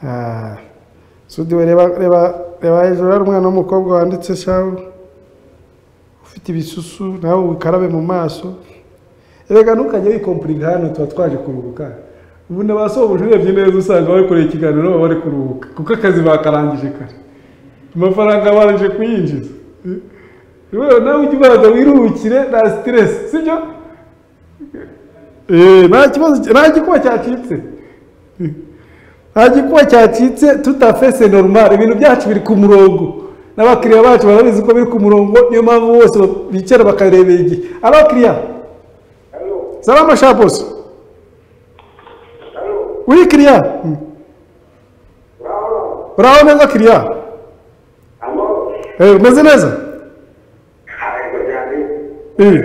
Ah, sudi we reba reba reba hejuru hari umwana w'umukobwa wanditse shawu ufite ibisusu nawe wikarabe mu maso erega ntukajya wikompurira hano tuba twaje kuruhuka ubu na ba sobuja urebye neza usanga bakoreye ikiganiro baba bari kuruhuka kuko akazi bakarangije kare amafaranga barangije kuyinjiza rero nawe ujya ubanza wiruhukire nta siteresi sibyo Eh, nta kibazo nta gikuba cyacitse nta gikuba cyacitse tutafese normal ibintu byacu biri ku murongo n'abakiriya bacu barabizi ko biri ku murongo niyo mpamvu bose bicara bakarebera igihe abakiriya salama shabosi uri kiriya Mm. uraho neza kiriya Eh, umeze neza Eh.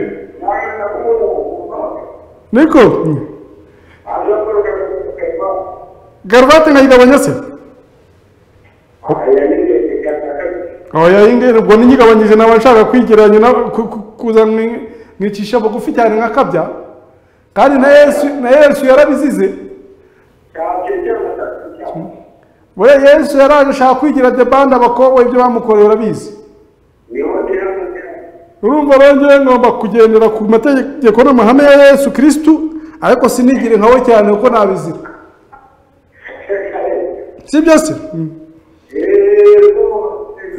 niko Mm. garuvati nkayigabanya se oya ingene ubwo ninyigabanyije naba nshaka kwigereranya na- ku- ku- kuza mwi- mwicisha bugufi cyane nkakabya kandi na yesu na yesu yarabizize we yesu yaraje ashaka kwigira debande abakobwa ibyo bamukoreye urabizi urumva rero njyewe ngomba kugendera ku mategeko n'amahame ya yesu kirisitu ariko sinigire nkawe cyane kuko nabizira si byo se Mm.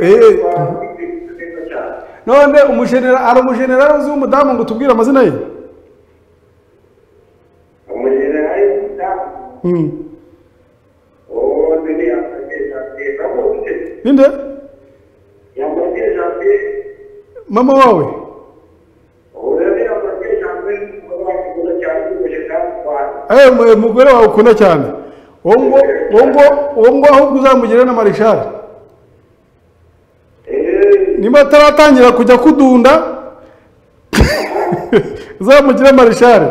Eh. none umujenera ari umujenerali uzi w'umudamu ngo tubwire amazina ye Mm. ninde mama wawe Eh, mu- umugore wawe ukunda cyane uwo ngo uwo ngo uwo ngo ahubwo uzamugire na marishari niba ataratangira kujya kudunda uzamugire marishari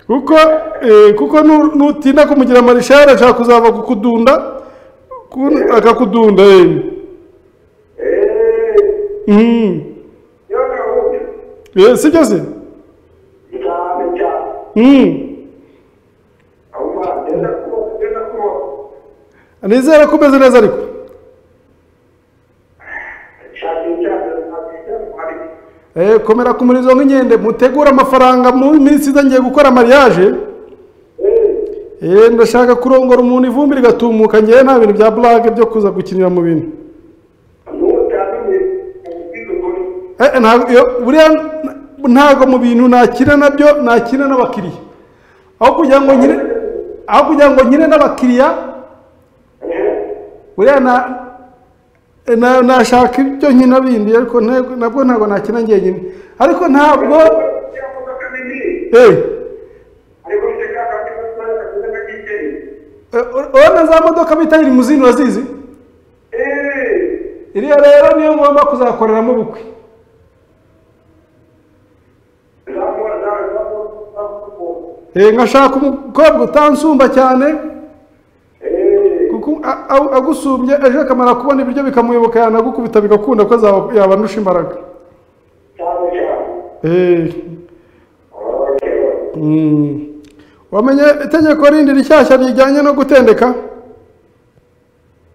kuko eh, kuko nu- nutinda kumugira marishari ashaka kuzava kukudunda kun- akakudunda eh. Mm. Eh, sibyo se Mm. nizere ko umeze neza ariko Eh, komera ku murizo nk'inkende mutegure amafaranga mu minsi iza ngiye gukora mariage Eh, ndashaka kurongora umuntu ivumbi rigatumuka ngewe nta bintu bya blague byo kuza gukinira mu bintu Eh, ntabwo iyo- buriya n- ntabwo mu bintu nakina nabyo nakina n'abakiriya aho kugira ngo nkine aho kugira ngo nkine n'abakiriya buriya na na- nashaka ibyo nkina bindi ariko ntego- nabwo ntabwo nakina njyenyine ariko ntabwo Eh. Eh, ur- urabona za modoka bita irimuzini urazizi iriya rero niyo ngomba kuzakoreramo ubukwe Eh, nkashaka umukobwa utansumba cyane kuko a- a- agusumbye ejo akamara kubona ibiryo bikamuyoboka yanagukubita bigakunda ko azaba- yaba andusha imbaraga Eh. Mm. wamenye itegeko rindi rishyashya rijyanye no gutendeka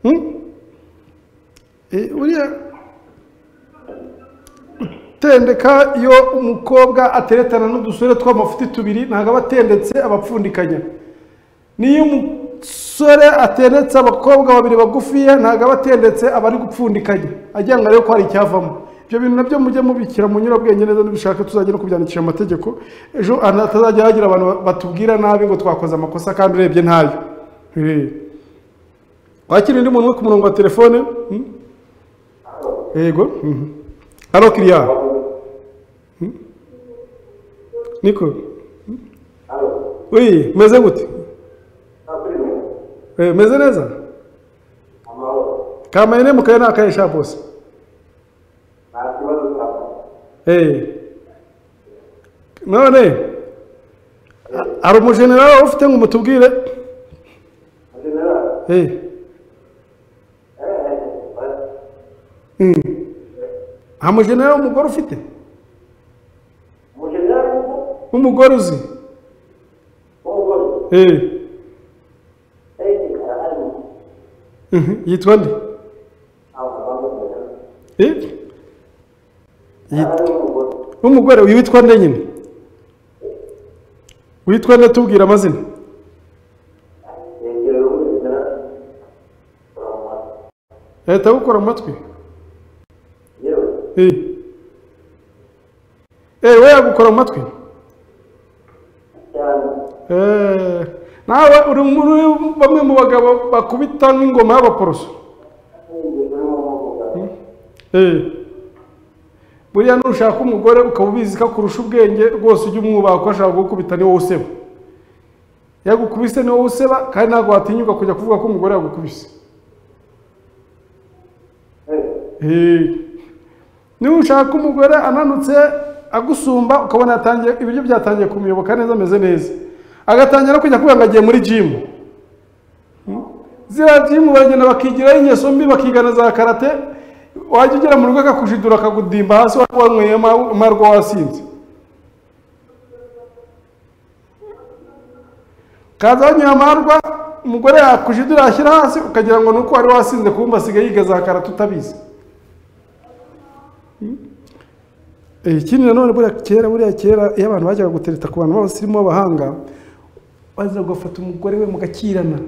Hmm? Eh, buriya tendeka iyo umukobwa ateretana n'udusore tw'amafuti tubiri ntabwo aba atendetse abapfundikanya n'iyo umusore atendetse abakobwa babiri bagufiya ntabwo aba atendetse aba ari gupfundikanya agira ngo arebe ko hari icyavamo ibyo bintu nabyo mujye mubikira mu nyurabwenge neza nibishaka tuzajya no kubyandikisha mu mategeko ejo ahantu hatazajya hagira abantu batubwira nabi ngo twakoze amakosa kandi urebye ntayo Eh. wakira undi muntu wo ku murongo wa telefone hmm? yego mhm. halo kiriya Hmm? niko Hmm? uyi meze gute Eh, meze neza kamayine mukaye ni akahe sha bose Eh. none hari umujenerali ufite ngo umutubwire Eh. Mm. nta mujenerali w'umugore ufite w'umugore uzi Eh. Mhm. yitwa nde Eh? Yit- w'umugore uyu witwa nde nyine witwa nde tubwira amazina leta gukora amatwi Eh. Eh, we yagukora amatwi Eh, nawe uri muri bamwe mu bagabo bakubita nk'ingoma y'abaporoso Eh. buriya nushaka umugore ukaba ubizi ko akurusha ubwenge rwose ujye umwubaha ko ashaka kugukubita ni wowe useba yagukubise ni wowe useba kandi ntabwo watinyuka kujya kuvuga ko umugore yagukubise Eh. niba ushaka umugore ananutse agusumba ukabona yatangiye ibiryo byatangiye kumuyoboka neza ameze neza agatangira no kujya kuvuga ngo agiye muri jimu ziriya jimu baragenda bakigiraho ingeso mbi bakigana za karate wajya ugera mu rugo akakujidura akagudimba hasi wari wanyweyemo amarwa wasinze kaza wanyweye amarwa umugore yakujidura yashyira hasi ukagira ngo ni uko wari wasinze kubumba asigaye yiga za karate utabizi Eh, ikindi nanone buriya kera buriya kera iyo abantu bajyaga gutereta ku bantu b'abasirimu b'abahanga baza gufata umugore we mugakirana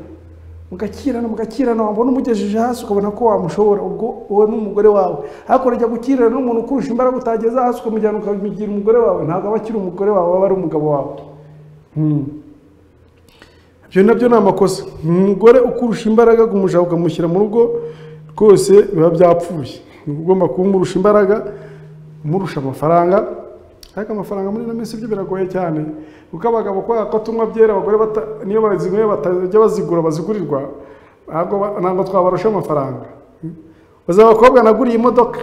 mugakirana mugakirana wabona umugejeje hasi ukabona ko wamushobora ubwo wowe n'umugore wawe hakurya ujya gukirana n'umuntu ukurusha imbaraga utageza hasi ukamujyana ukamugira umugore wawe ntabwo aba akiri umugore wawe aba ari umugabo wawe Hmm. ibyo nabyo ni amakosa umugore ukurusha imbaraga umuja ukamushyira mu rugo rwose biba byapfuye uba ugomba kumurusha imbaraga umurusha amafaranga ariko amafaranga muri ino minsi byo biragoye cyane kuko abagabo kubera ko tunywa byera abagore bata- niyo bazinyweye batajya bazigura bazigurirwa ntabwo ba- ntabwo twabarusha amafaranga baza abakobwa naguriye imodoka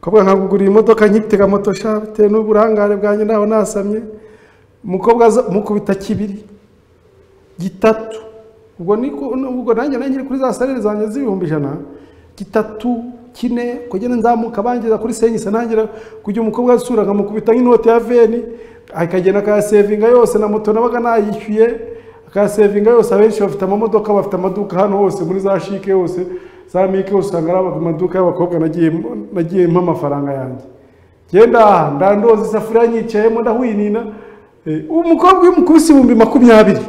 Kobwa nkaguguriye imodoka nkitega moto sha bitewe n'uburangare bwanjye ntaho nasamye umukobwa aza- mukubita kibiri gitatu ubwo niko ubwo nanjye nanjye kuri za salire zanjye z'ibihumbi ijana gitatu kine kugenda nzamuka bangiza kuri senyisa ntangira kujya umukobwa asura nkamukubita nk'inoti ya veni akagenda akayasevinga yose na moto nabaga nayishyuye akayasevinga yose abenshi bafite amamodoka bafite amaduka hano hose muri za shike hose za mike hose usanga ari amaduka y'abakobwa nagiyemo nagiyemo amafaranga yanjye genda aha ndandoza isafuriya nyicayemo ndahwinina Eh, umukobwa iyo umukubise ibihumbi makumyabiri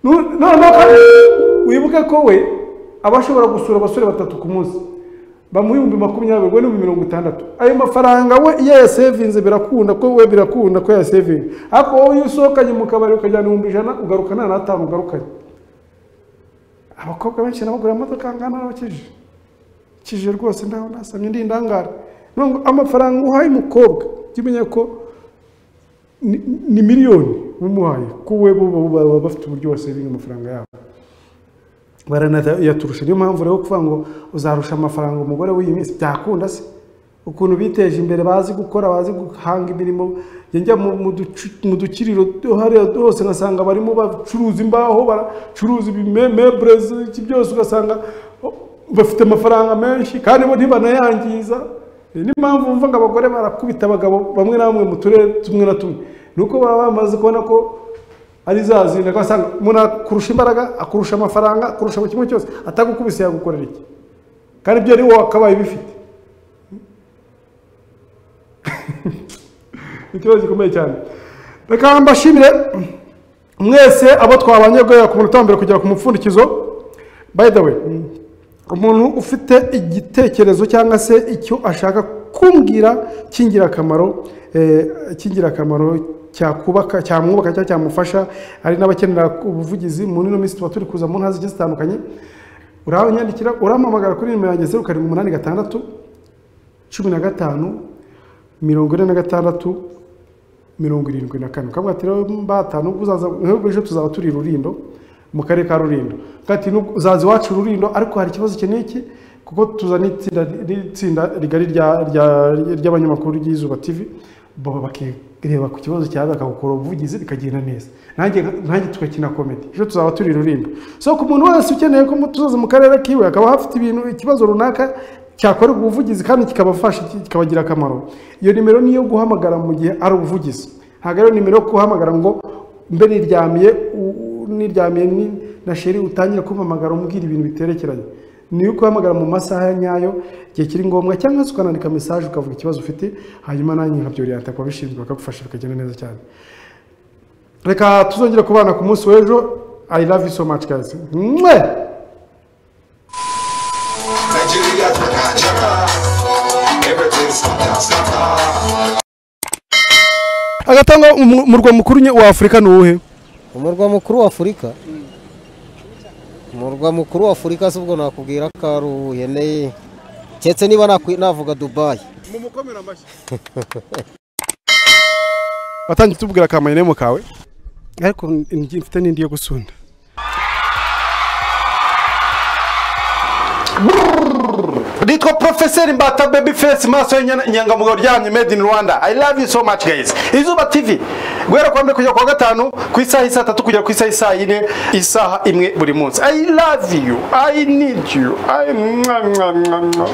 Nu- noneho kandi wibuke ko we aba ashobora gusura abasore batatu ku munsi bamuha ibihumbi makumyabiri ubwo ni ibihumbi mirongo itandatu ayo mafaranga we iyo yasevinze birakunda ko we birakunda ko yasevinze ariko wowe iyo usohokanye mu kabari ukajyana ibihumbi ijana ugaruka nta n'atanu ugarukanye abakobwa benshi nabagura amamodoka ngana n'abakijije kije rwose ntaho nasamye ndi indangara Nubwo amafaranga uhaye umukobwa jya umenya ko ni- ni miliyoni umuhaye ko we bo bo- baba bafite uburyo wasevinga amafaranga yabo baranayaturusha niyo mpamvu rero kuvuga ngo uzarusha amafaranga umugore w'iyi minsi byakunda se ukuntu biteje imbere bazi gukora bazi guhanga imirimo njya njya mu- mu ducu- mu dukiriro hariya hose ngasanga barimo bacuruza imbaho baracuruza ibimebrezi iki byose ugasanga oh, bafite amafaranga menshi kandi bo ntibanayangiza Iyi ni impamvu wumva ngo abagore barakubita abagabo bamwe na bamwe mu turere tumwe na tumwe ni uko baba bamaze kubona ko ari za zindi ugasanga umuntu akurusha imbaraga akurusha amafaranga akurusha buri kimwe cyose atagukubise yagukorera iki kandi ibyo ari wowe wakabaye ubifite ikibazo gikomeye cyane reka mbashimire mwese abo twabanye guhera ku munota wa mbere kugera ku mupfundikizo by the way umuntu ufite igitekerezo cyangwa se icyo ashaka kumbwira cy'ingirakamaro eh, cy'ingirakamaro cyakubaka cyamwubaka cyangwa cyamufasha hari n'abakenera ubuvugizi mu nino minsi tuba turi kuza mu ntara zigiye zitandukanye uranyandikira urampamagara kuri nimero yanjye zeru karindwi umunani gatandatu cumi na gatanu mirongo ine na gatandatu mirongo irindwi na kane ukavuga ati rero mbatanu ubwo uzaza nk'ubwo ejo tuzaba turi rurindo mu karere ka rurindo ukavuga ati "Nubwo uzaza iwacu rurindo ariko hari ikibazo iki n'iki kuko tuzana itsinda n'itsinda rigari rya- rya- ry'abanyamakuru ry'izuba tivi baba bakireba ku kibazo cyawe bakagukora ubuvugizi bikagenda neza nanjye nanjye tugakina komedi ejo tuzaba turi rurindo so ku muntu wese ukeneye ko tuzaza mu karere kiwe akaba hafite ibintu ikibazo runaka cyakorerwa ubuvugizi kandi kikabafasha kikabagira akamaro iyo nimero niyo guhamagara mu gihe ari ubuvugizi ntabwo ari nimero yo guhamagara ngo mbe niryamiye u- u- niryamiye ni- na sheri utangire kumpamagara umbwira ibintu biterekeranye niyo kuhamagara mu masaha nyayo igihe kiri ngombwa cyangwa se ukanandika mesaje ukavuga ikibazo ufite hanyuma nanjye nkabyoriyanta ku babishinzwe bakagufasha bikagenda neza cyane reka tuzongera kubana ku munsi w'ejo i love you so much guys mwe
Nigeria to Nigeria. Everything's fantastic.
agatanga umurwa mukuru nye- wa afurika ni uwuhe
umurwa mukuru wa afurika umurwa mukuru wa afurika si ubwo nakubwira ko ari uwuheneye keretse niba nakwi- navuga dubayi
mumukomera amashyi watangiye utubwira akamayinemo kawe ariko ndi- mfite n'indi yo gusunda nitwa porofeseri mbata bebi fesi maso y'inyangamugayo ryamye made in rwanda i love you so much guys izuba tv guhera kuwa mbere kugera kuwa gatanu ku isaha isa tatu kugera ku isaha isa yine isaha imwe buri munsi i love you i need you I... mwa, mwa, mwa, mwa.